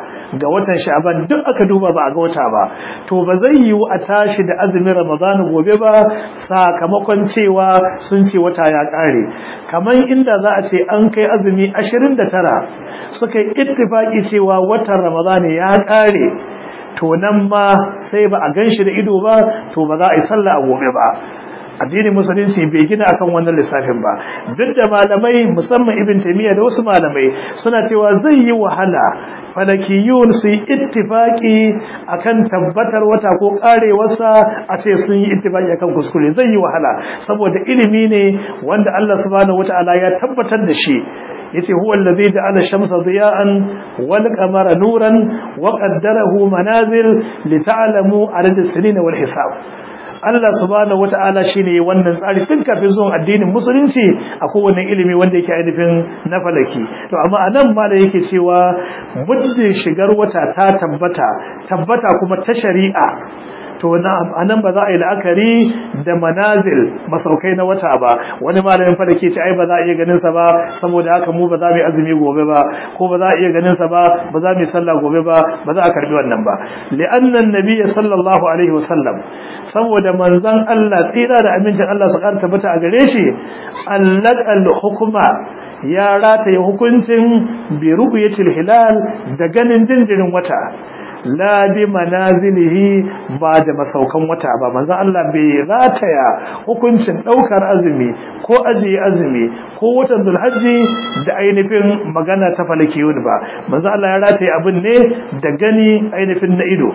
ga watan sha'aban duk aka duba ba a ga wata ba to ba zai yiwu a tashi da azumin ramadana gobe ba sakamakon cewa sun ce wata ya kare kamar inda za a ce an kai azumi 29 suka yi ittifaki cewa watan ramadana ya kare to nan ma sai ba a ganshi da ido ba to ba za a yi sallah a gobe ba addinin musulunci bai gina akan wannan lissafin ba duk da malamai musamman ibn taymiya da wasu malamai suna cewa zai yi wahala falakiyun su yi ittifaki akan tabbatar wata ko karewarsa a ce sun yi ittifaki akan kuskure zai yi wahala saboda ilimi ne wanda Allah subhanahu wataala ya tabbatar da shi yace huwa allazi ja'ala ash-shamsa diya'an wal qamara nuran wa qaddarahu manazil li ta'lamu adad as-sinina wal hisab Allah subhanahu wata'ala shine wannan tsari tun kafin zuwan addinin musulunci a kowane ilimi wanda yake ainihin na falaki to amma anan ma da yake cewa muddin shigar wata ta tabbata tabbata kuma ta shari'a to anan ba za a yi la'akari da manazil masaukai na wata ba wani malamin falake ce ai ba za a iya ganin sa ba saboda haka mu ba za mu yi azumi gobe ba ko ba za a iya ganin sa ba ba za mu yi sallah gobe ba ba za a karbi wannan ba li'anna annabiyyi sallallahu alaihi wasallam saboda manzon Allah tsira da amincin Allah su karanta tabbata a gare shi allaqal hukma ya rataye hukuncin bi ru'yatil hilal da ganin jinjirin wata la bi manazilihi ba da masaukan wata ba manzo Allah bai rataya hukuncin daukar azumi ko ajiye azumi ko watan zulhajji da ainihin magana ta falakiyun ba manzo Allah ya rataye abin ne da gani ainihin na ido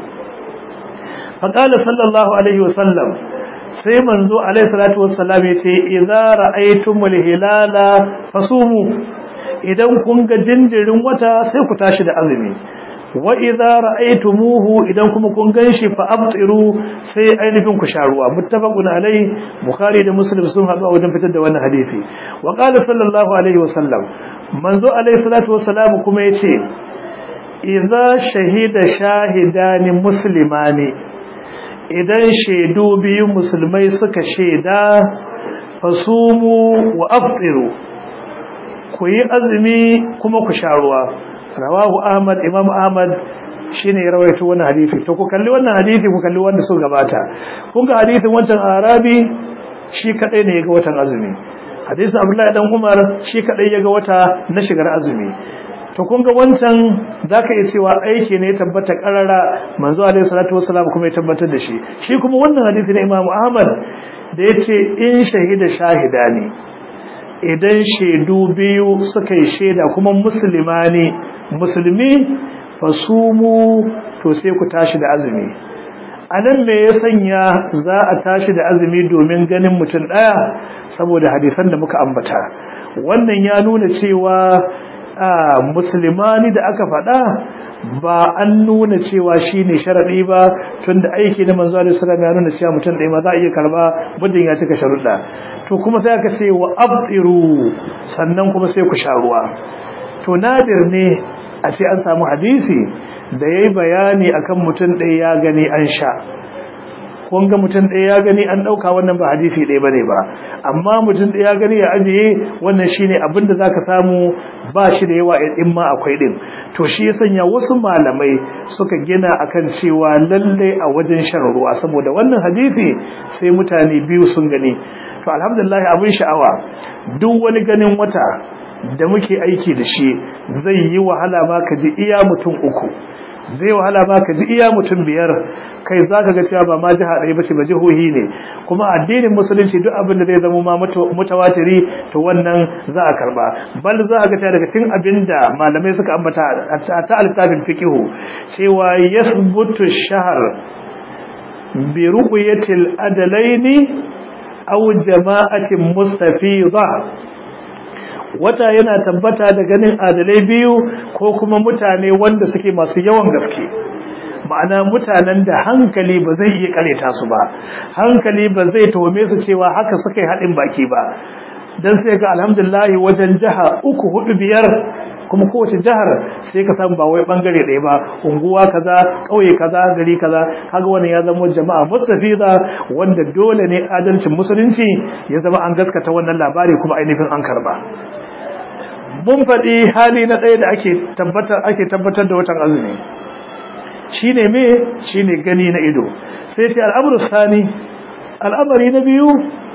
faqala sallallahu alaihi wasallam sai manzo alaihi salatu wassalam yace idza ra'aytumul hilala fasumu idan kun ga jinjirin wata sai ku tashi da azumi wa idza ra'aytumuhu idan kuma kun ganshi fa abtiru sai ainihin ku sharuwa muttafaqun alai bukhari da muslim sun haɗu a wajen fitar da wannan hadisi wa qala sallallahu alaihi wasallam manzo alaihi salatu wassalam kuma yace idza shahida shahidani muslimani idan shaidu biyu musulmai suka shaida fasumu wa aftiru ku yi azumi kuma ku sha ruwa rawahu ahmad imam ahmad shine ya rawaito wannan hadisi to ku kalli wannan hadisi ku kalli wanda su gabata kun ga hadisin wancan arabi shi kadai ne yaga watan azumi hadisin abdullahi dan umar shi kadai yaga wata na shigar azumi to kun ga wancan zaka iya cewa aiki ne ya tabbata karara manzo alaihi salatu wassalam kuma ya tabbatar da shi shi kuma wannan hadisi na imam ahmad da yace in shahida shahida ne idan shaidu biyu suka yi shaida kuma musulma ne musulmi fasumu to sai ku tashi da azumi a nan me ya sanya za a tashi da azumi domin ganin mutum ɗaya saboda hadisan da muka ambata wannan ya nuna cewa musulmani da aka faɗa ba an nuna cewa shi ne sharaɗi ba tun da aiki na manzo alaihi salam ya nuna cewa mutum ɗaya ma za a iya karba muddin ya cika sharuɗa to kuma sai aka ce wa abdiru sannan kuma sai ku sha ruwa to nadir ne a ce an samu hadisi da yayi bayani akan mutum ɗaya ya gani an sha kun ga mutum ɗaya ya gani an ɗauka wannan ba hadisi ɗaya bane ba amma mutum ɗaya ya gani ya ajiye wannan shine abin da zaka samu ba shi da yawa in ma akwai ɗin to shi ya sanya wasu malamai suka gina akan cewa lalle a wajen shan ruwa saboda wannan hadisi sai mutane biyu sun gani to alhamdulillah abin sha'awa duk wani ganin wata da muke aiki da shi zai yi wahala ma ka ji iya mutum uku zai wahala ma ka ji iya mutum biyar kai za ka ga cewa ba ma jiha ɗaya ba ce ba jihohi ne kuma addinin musulunci duk abin da zai zama ma mutawatiri to wannan za a karba bal za a ga cewa daga cikin abin da malamai suka ambata a ta littafin fiqihu cewa yasbutu shahr bi ru'yatil adalaini aw jama'atin mustafida wata yana tabbata da ganin adalai biyu ko kuma mutane wanda suke masu yawan gaske ma'ana mutanen da hankali ba zai iya kareta su ba hankali ba zai tome su cewa haka suka yi haɗin baki ba don sai ga alhamdulillahi wajen jiha uku hudu biyar kuma kowace jihar sai ka samu ba wai bangare ɗaya ba unguwa kaza ƙauye kaza gari kaza kaga wannan ya zama jama'a mustafiza wanda dole ne adalcin musulunci ya zama an gaskata wannan labari kuma ainihin an karba mun faɗi hali na ɗaya da ake tabbatar ake tabbatar da watan azumi shine me shine gani na ido sai ce al'amru sani al'amari na biyu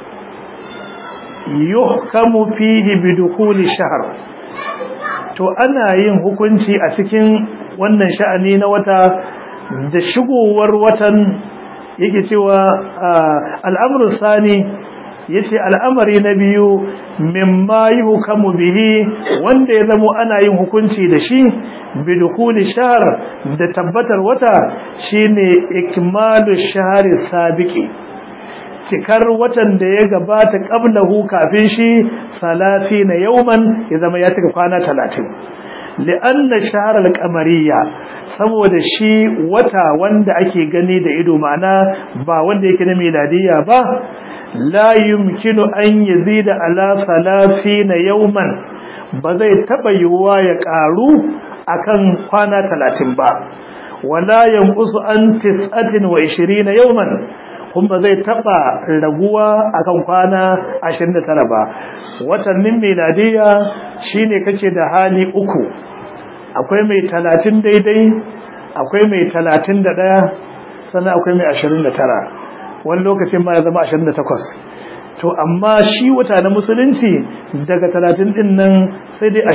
yuhkamu fihi bi dukhuli shahr to ana yin hukunci a cikin wannan sha'ani na wata da shigowar watan yake cewa al'amru sani yace al'amari na biyu mimma yuhkamu bihi wanda ya zamo ana yin hukunci da shi bidukuli shahr da tabbatar wata shine ikmalu shahri sabiqi cikar watan da ya gabata qablahu kafin shi 30 yawman ya zama ya tuka kwana 30 li'anna shahr al-qamariyya saboda shi wata wanda ake gani da ido ma'ana ba wanda yake na miladiyya ba la yumkinu an yazida ala 30 yawman ba zai taba yiwuwa ya karu akan kwana 30 ba wala yanqusu an 29 yawman kuma zai taba raguwa akan kwana 29 ba watannin miladiya shine kake da hali uku akwai mai 30 daidai akwai mai 31 sannan akwai mai 29 wani lokacin ma ya zama 28 to amma shi wata na musulunci daga 30 din nan sai dai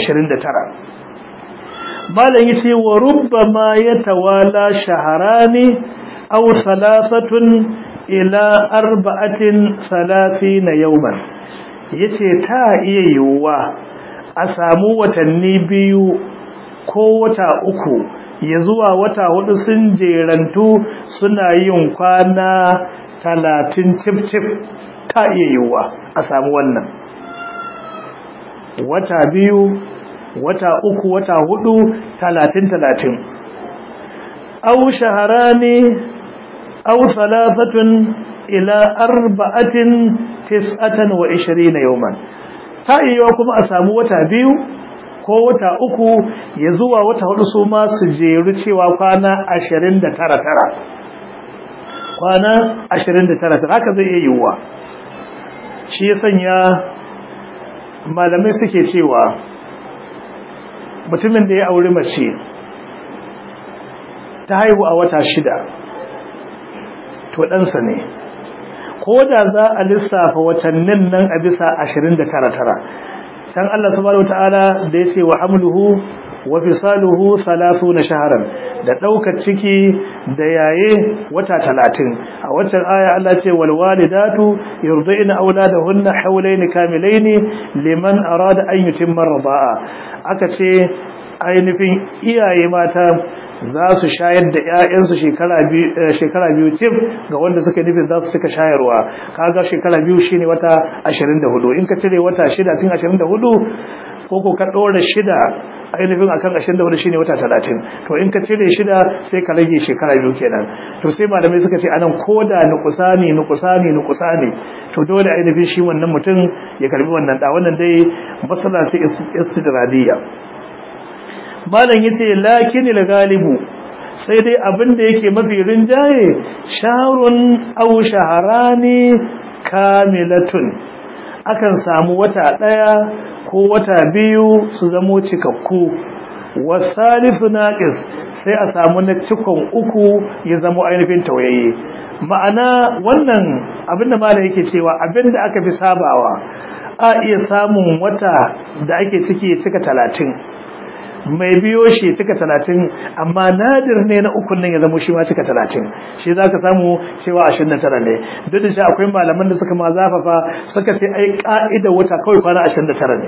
29 malam yace wa rubbama yatawala shaharani aw thalathatun ila arba'atin thalathina yawman yace ta iya yiwuwa a samu watanni biyu ko wata uku ya zuwa wata hudu sun jerantu suna yin kwana talatin cif-cif ta iya yiwuwa a samu wannan wata biyu wata uku wata hudu talatin talatin aw shaharani aw thalathatun ila arba'atin tis'atan wa 20 yawman ta iya kuma a samu wata biyu ko wata uku ya zuwa wata hudu su ma su jeru cewa kwana 29 tara kwana 29 haka zai iya yiwuwa shi ya sanya malamai suke cewa mutumin da ya auri mace ta haihu a wata shida to ɗansa ne ko da za a lissafa watannin nan a bisa 29 can Allah subhanahu wataala da yace wa hamluhu wa fisaluhu 30 shahran da daukar ciki da yaye wata 30 a watan aya Allah ce wal walidatu yurdina auladahunna hawlayn kamilayn liman arada an yutimma ridaa aka ce ainihin iyaye mata za su shayar da ‘ya'yansu shekara biyu tif ga wanda suka nufin za su suka shayarwa kaga shekara biyu shi ne wata 24 in ka cire wata shida cikin 24 ko ko ka ɗora shida ainihin a kan 24 shi ne wata 30 to in ka cire shida sai ka rage shekara biyu kenan to sai malamai suka ce anan ko da nukusa ne nukusa ne nukusa ne to dole ainihin shi wannan mutum ya karbi wannan da wannan dai matsala ce istidradiyya malam yace lakinil galibu sai dai abin da yake mafi rinjaye sharun aw shaharani kamilatun akan samu wata daya ko wata biyu su zamo cikakku wasalisu naqis sai a samu na cikon uku ya zamo ainihin tawaye ma'ana wannan abinda malam yake cewa abinda aka fi sabawa a iya samun wata da ake ciki ya cika talatin mai biyo shi cika talatin amma nadir ne na ukun nan ya zama shi ma cika talatin shi za ka samu cewa ashirin da tara ne duk da shi akwai malaman da suka ma zafafa suka ce ai ka'ida wata kawai kwana ashirin da tara ne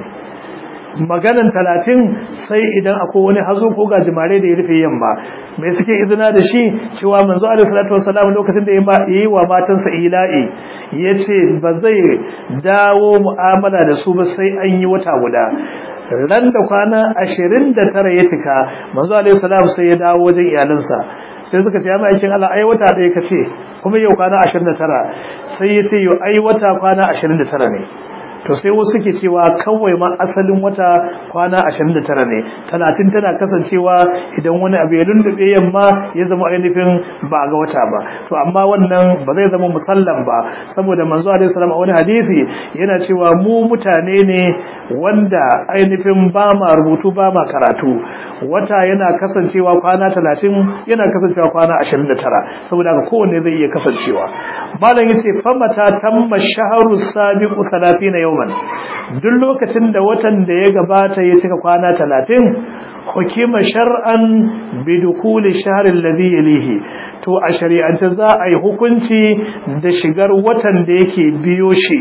maganan talatin sai idan akwai wani hazo ko gajimare da ya rufe yamma mai suke izina da shi cewa manzo alaihi salatu wassalam lokacin da ya yi wa matansa ila'i yace ba zai dawo mu'amala da su ba sai an yi wata guda ran da kwana ashirin da tara ya cika manzo alaihi salam sai ya dawo wajen iyalinsa sai suka ce ya aikin Allah ai wata ɗaya ka ce kuma yau kwana ashirin da tara sai ya ce yau ai wata kwana ashirin da tara ne to sai wasu ke cewa kawai ma asalin wata kwana 29 ne 30 tana kasancewa idan wani abu ya lullube yamma ya zama ainihin ba ga wata ba to amma wannan ba zai zama musallam ba saboda manzo alaihi salam a wani hadisi yana cewa mu mutane ne wanda ainihin ba ma rubutu ba ma karatu wata yana kasancewa kwana 30 yana kasancewa kwana 29 saboda haka kowanne zai iya kasancewa malam yace famata tamma shahru sabiqu 30 yawman duk lokacin da watan da ya gabata ya cika kwana 30 hukima shar'an bidukuli shahr alladhi yalihi to a shari'ance za a yi hukunci da shigar watan da yake biyo shi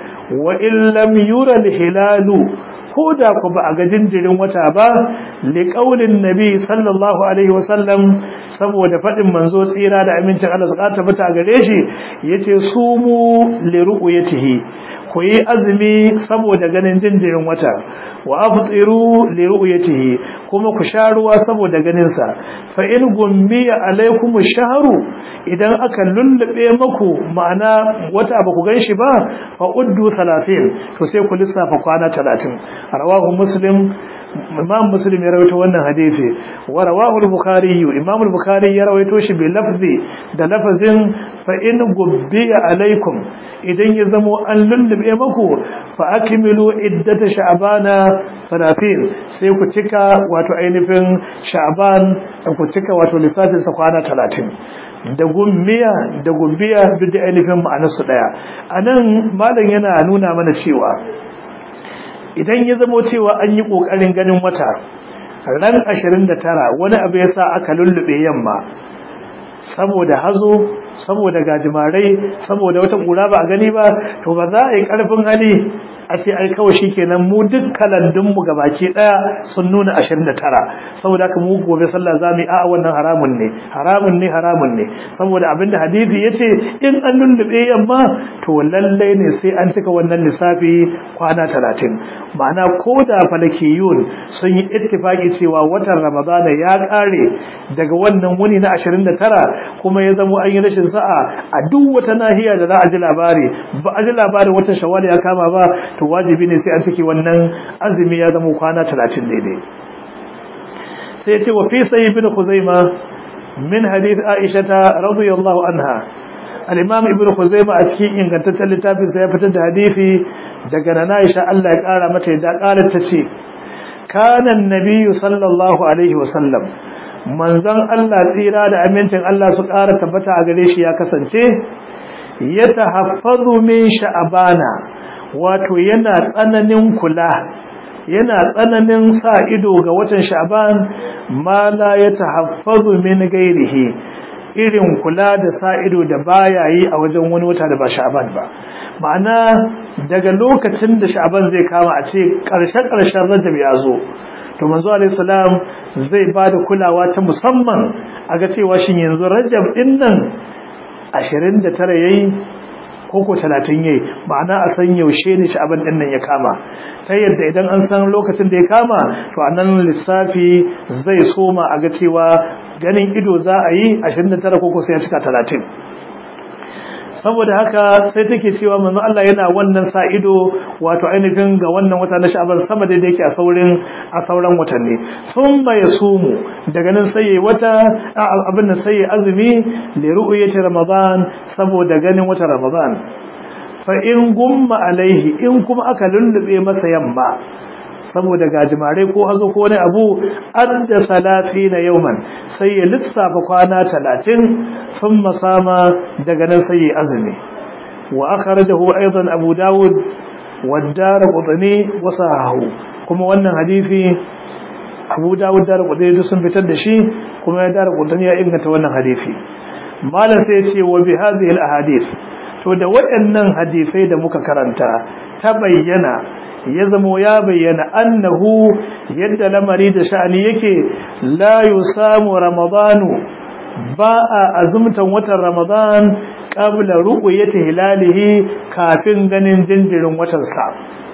wa in lam yura hilalu ko da ku ba a ga jinjirin wata ba liƙaunin nabi sallallahu alaihi wasallam saboda faɗin manzo tsira da amincin Allah su ƙata bata gare shi yace sumu li ru'yatihi ku yi azumi saboda ganin jinjirin wata wa aftiru li ru'yatihi kuma ku sha ruwa saboda ganin sa fa in gummiya alaikum ash-shahru idan aka lullube maku ma'ana wata ba ku ganshi ba fa uddu 30 to sai ku lissafa kwana 30 rawahu muslim imam muslim ya rawaito wannan hadisi wa rawahu al-bukhari imam al-bukhari ya rawaito shi bi lafzi da lafazin fa in gubbiya alaikum idan ya zamo an lullube maku fa akmilu iddata sha'bana 30 sai ku cika wato ainihin sha'ban ku cika wato lissafin sa kwana 30 da gummiya da gumbiya duk da ainihin ma'anarsu daya anan malam yana nuna mana cewa idan ya zamo cewa an yi ƙoƙarin ganin wata ran 29 wani abu ya sa aka lullube yamma saboda hazo saboda gajimarai saboda wata ƙura ba a gani ba to ba za a yi ƙarfin hali a ce ai kawai shikenan mu duk kalandun mu gabaki daya sun nuna 29 saboda haka mu gobe sallah zamu yi a wannan haramun ne haramun ne haramun ne saboda abinda hadisi yace in an lullube yamma to lalle ne sai an cika wannan lissafi kwana 30 ma'ana ko da falakiyun sun yi ittifaki cewa watan ramadana ya kare daga wannan wuni na 29 kuma ya zama an yi rashin sa'a a duk wata nahiya da za a ji labari ba a ji labarin watan shawwal ya kama ba to wajibi ne sai an ciki wannan azumi ya zama kwana 30 daidai sai ya ce wa fi sayyid bin khuzaima min hadith aisha radiyallahu anha al-imam ibnu khuzaima a cikin ingantaccen littafin sa ya fitar da hadisi daga nana aisha Allah ya kara mata da karar ta ce kana annabiyyu sallallahu alaihi wasallam manzon Allah tsira da amincin Allah su kara tabbata a gare shi ya kasance yatahaffazu min sha'bana wato yana tsananin kula yana tsananin sa ido ga watan sha'ban ma la yatahaffazu min ghairihi irin kula da sa ido da baya yi a wajen wani wata da ba sha'ban ba ma'ana daga lokacin da sha'ban zai kama a ce ƙarshen ƙarshen rajab ya zo to manzo alayhi salam zai ba da kulawa ta musamman a ga cewa shin yanzu rajab din nan 29 yayi koko 30 yayi ma'ana a san yaushe ne sha'ban din nan ya kama ta yadda idan an san lokacin da ya kama to anan lissafi zai soma a ga cewa ganin ido za a yi 29 koko sai ya cika 30 saboda haka sai take cewa manzo Allah yana wannan sa ido wato ainihin ga wannan wata na Sha'ban sama da yake a saurin a sauran watanni thumma yasumu daga nan sai yayi wata abin nan sai azumi li ru'yati ramadan saboda ganin wata ramadan fa in gumma alaihi in kuma aka lullube masa yamma saboda gajimare ko hazo ko wani abu adda salatina yawman sai ya lissafa kwana 30 thumma sama daga nan sai ya azumi wa akhrajahu aidan abu daud wa ad-darqutni wa sahahu kuma wannan hadisi abu daud darqutni sun fitar da shi kuma ya darqutni ya inganta wannan hadisi malam sai ya ce wa bi hadhihi al-ahadith to da waɗannan hadisai da muka karanta ta bayyana ya zamo ya bayyana annahu yadda lamari da sha'ani yake la yusamu ramadanu ba a azumtan watan ramadan qabla ru'yati hilalihi kafin ganin jinjirin watan sa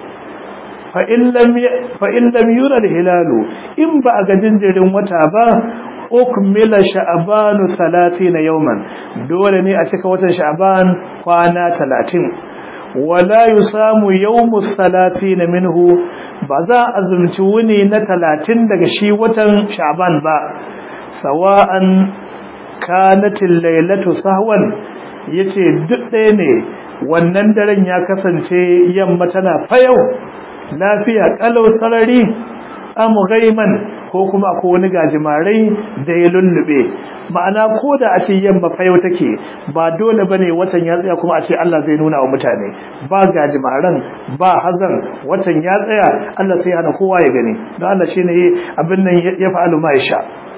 fa in lam fa in lam yura hilalu in ba a ga jinjirin wata ba ukmila sha'banu 30 yawman dole ne a cika watan sha'ban kwana 30 wala yusamu yawmus salatin minhu ba za a azumci wuni na talatin daga shi watan sha'ban ba sawa'an kanatil lailatu sahwan yace duk ɗaya ne wannan daren ya kasance yamma tana fayau lafiya kalau sarari am ghaiman ko kuma akwai wani gajimarai da ya lullube ma'ana ko da a ce yamma fayo take ba dole bane watan ya tsaya kuma a ce Allah zai nuna wa mutane ba gajimaran ba hazan watan ya tsaya Allah sai hana kowa ya gani don Allah shine abin nan ya fa'alu ma yasha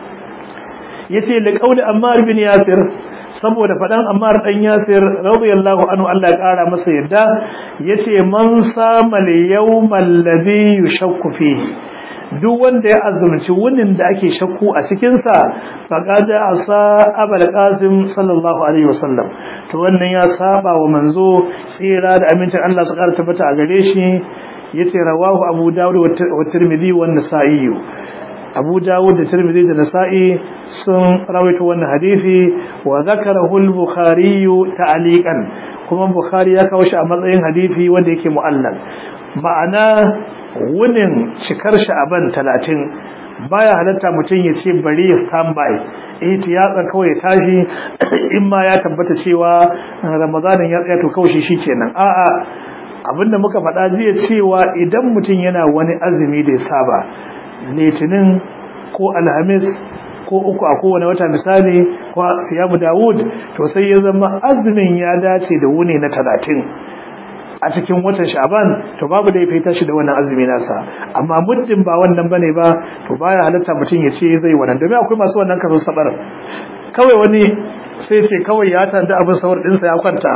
yace li qauli Ammar bin Yasir saboda fadan Ammar dan Yasir radiyallahu anhu Allah ya kara masa yadda yace man sama al-yawmal ladhi yushakku fihi duk wanda ya azumci wunin da ake shakku a cikinsa faƙaɗa a sa abal ƙasim sallallahu alaihi wasallam to wannan ya saba wa manzo tsira da amincin Allah su ƙara tabbata a gare shi ya ce rawahu abu dawud wa tirmidhi wa nasa'i abu dawud da tirmidhi da nasa'i sun rawaito wannan hadisi wa zakarahu al-bukhari ta'liqan kuma bukhari ya kawo shi a matsayin hadisi wanda yake mu'allal ma'ana wunin cikar sha'aban talatin baya halatta mutum ya ce bari ya standby eh tiyatsa kawai ya tashi in ma ya tabbata cewa ramadanin ya tsaya to kawai shi kenan a'a abinda muka faɗa jiya cewa idan mutum yana wani azumi da ya saba litinin ko alhamis ko uku a kowane wata misali ko siyamu dawud to sai ya zama azumin ya dace da wuni na talatin a cikin watan sha'ban to babu da ya fita shi da wannan azumi nasa amma muddin ba wannan bane ba to baya halatta mutum ya ce zai wannan domin akwai masu wannan kaso sabar kawai wani sai ce kawai ya tanda abin sahur dinsa ya kwanta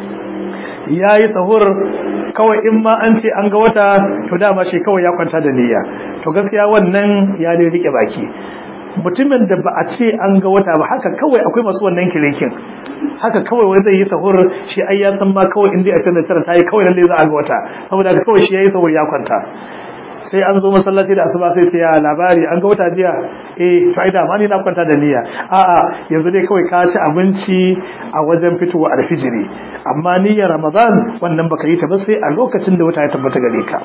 yayi sahur kawai in ma an ce an ga wata to dama shi kawai ya kwanta da niyya to gaskiya wannan ya dai rike baki mutumin da ba a ce an ga wata ba haka kawai akwai masu wannan kilikin haka kawai wani zai yi sahur shi ai ya san ma kawai inda a sanar tara tayi kawai lalle za a ga wata saboda haka kawai shi yayi sahur ya kwanta sai an zo masallaci da asuba sai sai ya labari an ga wata jiya eh to ai da ma ni na kwanta da niyya a'a yanzu dai kawai ka ci abinci a wajen fitowa alfijiri amma niyyar ramadan wannan baka yi ta ba sai a lokacin da wata ya tabbata gare ka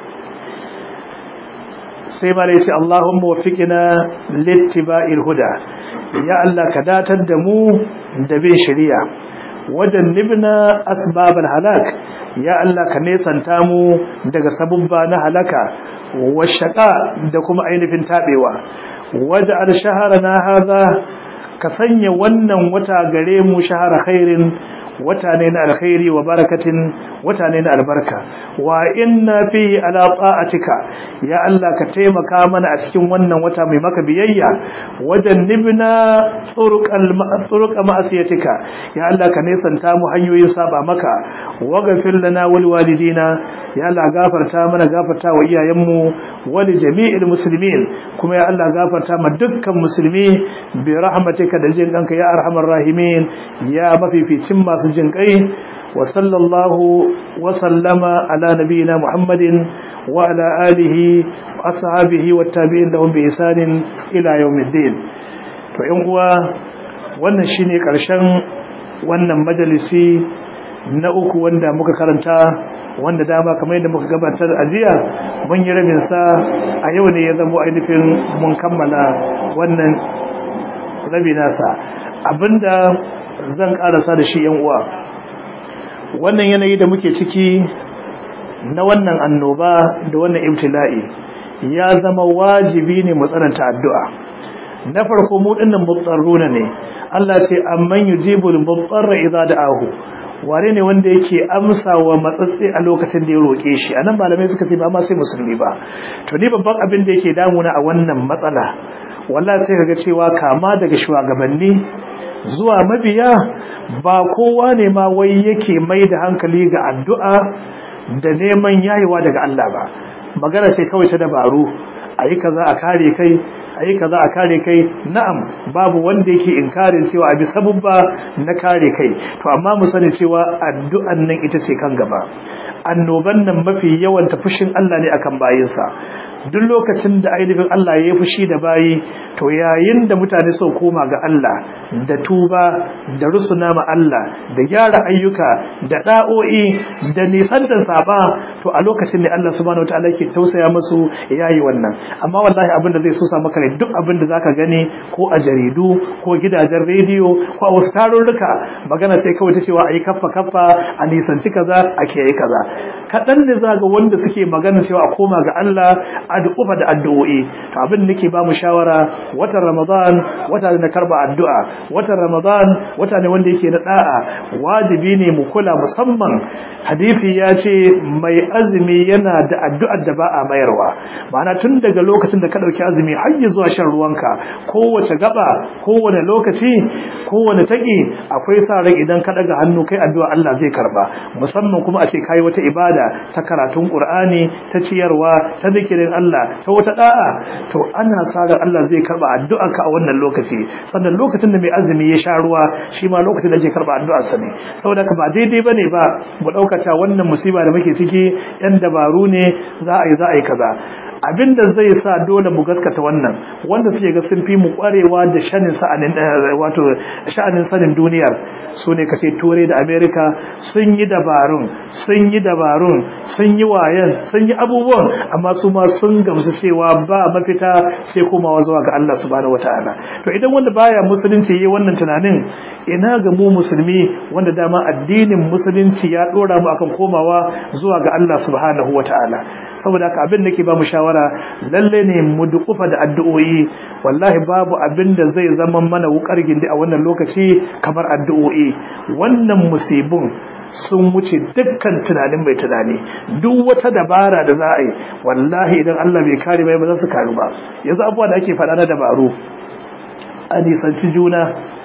sai ma ce Allahumma waffiqna littiba'il huda ya Allah ka datar da mu da bin shari'a wajen nibna asbabal halak ya Allah ka nesanta mu daga sabubba na halaka washaka da kuma ainihin tabewa waj'al shahrana hadha ka sanya wannan wata gare mu shahara khairin wata ne na alkhairi wa barakatin wata ne na albarka wa inna fi ala ta'atika ya Allah ka taimaka mana a cikin wannan wata mai maka biyayya wajen nibna turuqal turuq ma'asiyatika ya Allah ka nesanta mu hanyoyin saba maka wa ghafir lana wal walidina ya Allah gafarta mana gafarta wa iyayenmu wa li jami'il muslimin kuma ya Allah gafarta ma dukkan musulmi bi rahmatika da jin kanka ya arhamar rahimin ya mafificin masu jin kai wa sallallahu wa sallama ala nabiyina muhammadin wa ala alihi wa ashabihi wa tabi'in lahum bi ihsanin ila yawmiddin to yan uwa wannan shine karshen wannan majalisi na uku wanda muka karanta wanda dama kamar yadda muka gabatar a jiya mun yi rabin sa a yau ne ya zama ainihin mun kammala wannan rabi nasa abinda zan karasa da shi yan uwa wannan yanayi da muke ciki na wannan annoba da wannan ibtila'i ya zama wajibi ne mu tsananta addu'a na farko mu dinnan mutsarruna ne Allah ce amman yujibul mutsarra idza da'ahu ware ne wanda yake amsa wa matsatsi a lokacin da ya roƙe shi anan malamai suka ce ba ma sai musulmi ba to ni babban abin da yake damuna a wannan matsala wallahi sai kaga cewa kama daga shugabanni zuwa mabiya ba kowa ne ma wai yake mai da hankali ga addu'a da neman yayewa daga Allah ba magana sai kawai ta dabaru ayi kaza a kare kai ayi kaza a kare kai na'am babu wanda yake inkarin cewa abi sabubba na kare kai to amma mu sani cewa addu'an nan ita ce kan gaba annoban nan mafi yawan ta fushin Allah ne akan bayinsa duk lokacin da ainihin Allah ya yi fushi da bayi to yayin da mutane suka koma ga Allah da tuba da rusuna ma Allah da gyara ayyuka da da'o'i da nisan da saba to a lokacin ne Allah subhanahu wataala yake tausaya musu yayi wannan amma wallahi abin da zai so sa maka ne duk abin da zaka gani ko a jaridu ko gidajen rediyo ko a wasu tarurruka magana sai kawai ta cewa ayi kaffa kaffa a nisanci kaza a kiyaye kaza kaɗan ne za ga wanda suke magana cewa a koma ga Allah addu'a da addu'o'i to abin nake ba mu shawara watan Ramadan wata ne na karba addu'a watan Ramadan wata ne wanda yake na da'a wajibi ne mu kula musamman hadisi ya ce mai azumi yana da addu'ar da ba a mayarwa ma'ana tun daga lokacin da ka dauki azumi har zuwa shan ruwanka kowace gaba kowane lokaci kowane taki akwai sa ran idan ka daga hannu kai addu'a Allah zai karba musamman kuma a ce kai wata ibada ta karatun Qur'ani ta ciyarwa ta zikirin Allah ta wata da'a to ana sa ran Allah zai karba addu'arka a wannan lokaci sannan lokacin da mai azumi ya sha ruwa shi ma lokacin da zai karba addu'ar sa ne saboda ka ba daidai bane ba mu dauka cewa wannan musiba da muke ciki yan dabaru ne za a yi za a yi kaza abinda zai sa dole mu gaskata wannan wanda suke ga sun fi mu kwarewa da shanin sa'anin wato sha'anin sanin duniyar su ne kace turai da america sun yi dabarun sun yi dabarun sun yi wayan sun yi abubuwan amma su ma sun gamsu cewa ba mafita sai komawa zuwa ga Allah subhanahu wataala to idan wanda baya musulunci yayi wannan tunanin ina ga mu musulmi wanda dama addinin musulunci ya dora mu akan komawa zuwa ga Allah subhanahu wataala saboda haka abin nake ba mu shawara lalle ne mu dukufa da addu'o'i wallahi babu abin da zai zama mana wukar gindi a wannan lokaci kamar addu'o'i wannan musibin sun wuce dukkan tunanin mai tunani duk wata dabara da za a yi wallahi idan Allah bai kare bai ba za su karu ba yanzu abubuwa da ake faɗa na dabaru a nisanci juna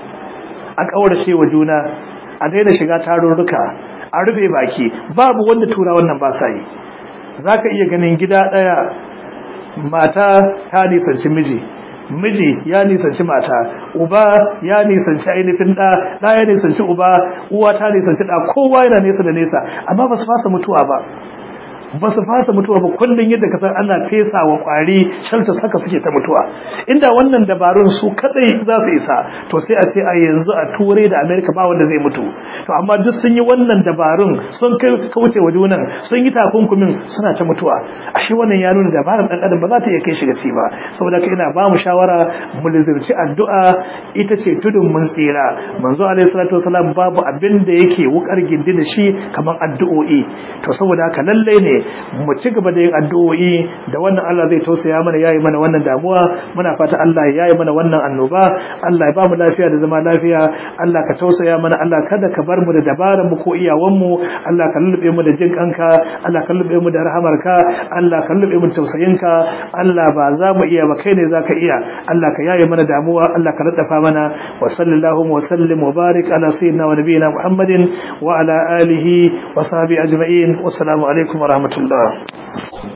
a ƙaurace wa juna a daina shiga tarurruka a rufe baki babu wanda tura wannan ba sa yi za ka iya ganin gida ɗaya mata ta nisanci miji miji ya nisanci mata uba ya nisanci ainihin ɗa ɗa ya nisanci uba uwa ta nisanci ɗa kowa yana nesa da nesa amma ba su fasa mutuwa ba ba su fasa mutuwa ba kullum yadda kasar ana fesa wa kwari shalta saka suke ta mutuwa inda wannan dabarun su kadai za su isa to sai a ce a yanzu a turai da amerika ba wanda zai mutu to amma duk sun yi wannan dabarun sun kauce wa junan sun yi takunkumin suna ta mutuwa ashe wannan ya nuna dabarar dan adam ba za ta iya kai shi gaci ba saboda kai ina ba mu shawara mu lizirci addu'a ita ce tudun mun tsira manzo alaihi salatu wasalam babu abin da yake wukar gindi da shi kamar addu'o'i to saboda haka lalle ne mu ci gaba da yin addu'o'i da wannan Allah zai tausaya mana yayi mana wannan damuwa muna fata Allah ya yayi mana wannan annoba Allah ya ba mu lafiya da zama lafiya Allah ka tausaya mana Allah kada ka bar mu da dabaran mu ko iyawan mu Allah ka lullube mu da jin kanka Allah ka lullube mu da rahamarka Allah ka lullube mu da tausayinka Allah ba za mu iya ba kai ne zaka iya Allah ka yayi mana damuwa Allah ka raddafa mana wa sallallahu wa sallim wa barik ala sayyidina wa nabiyina Muhammadin wa ala alihi wa sahbihi ajma'in wassalamu alaikum wa rahmatullah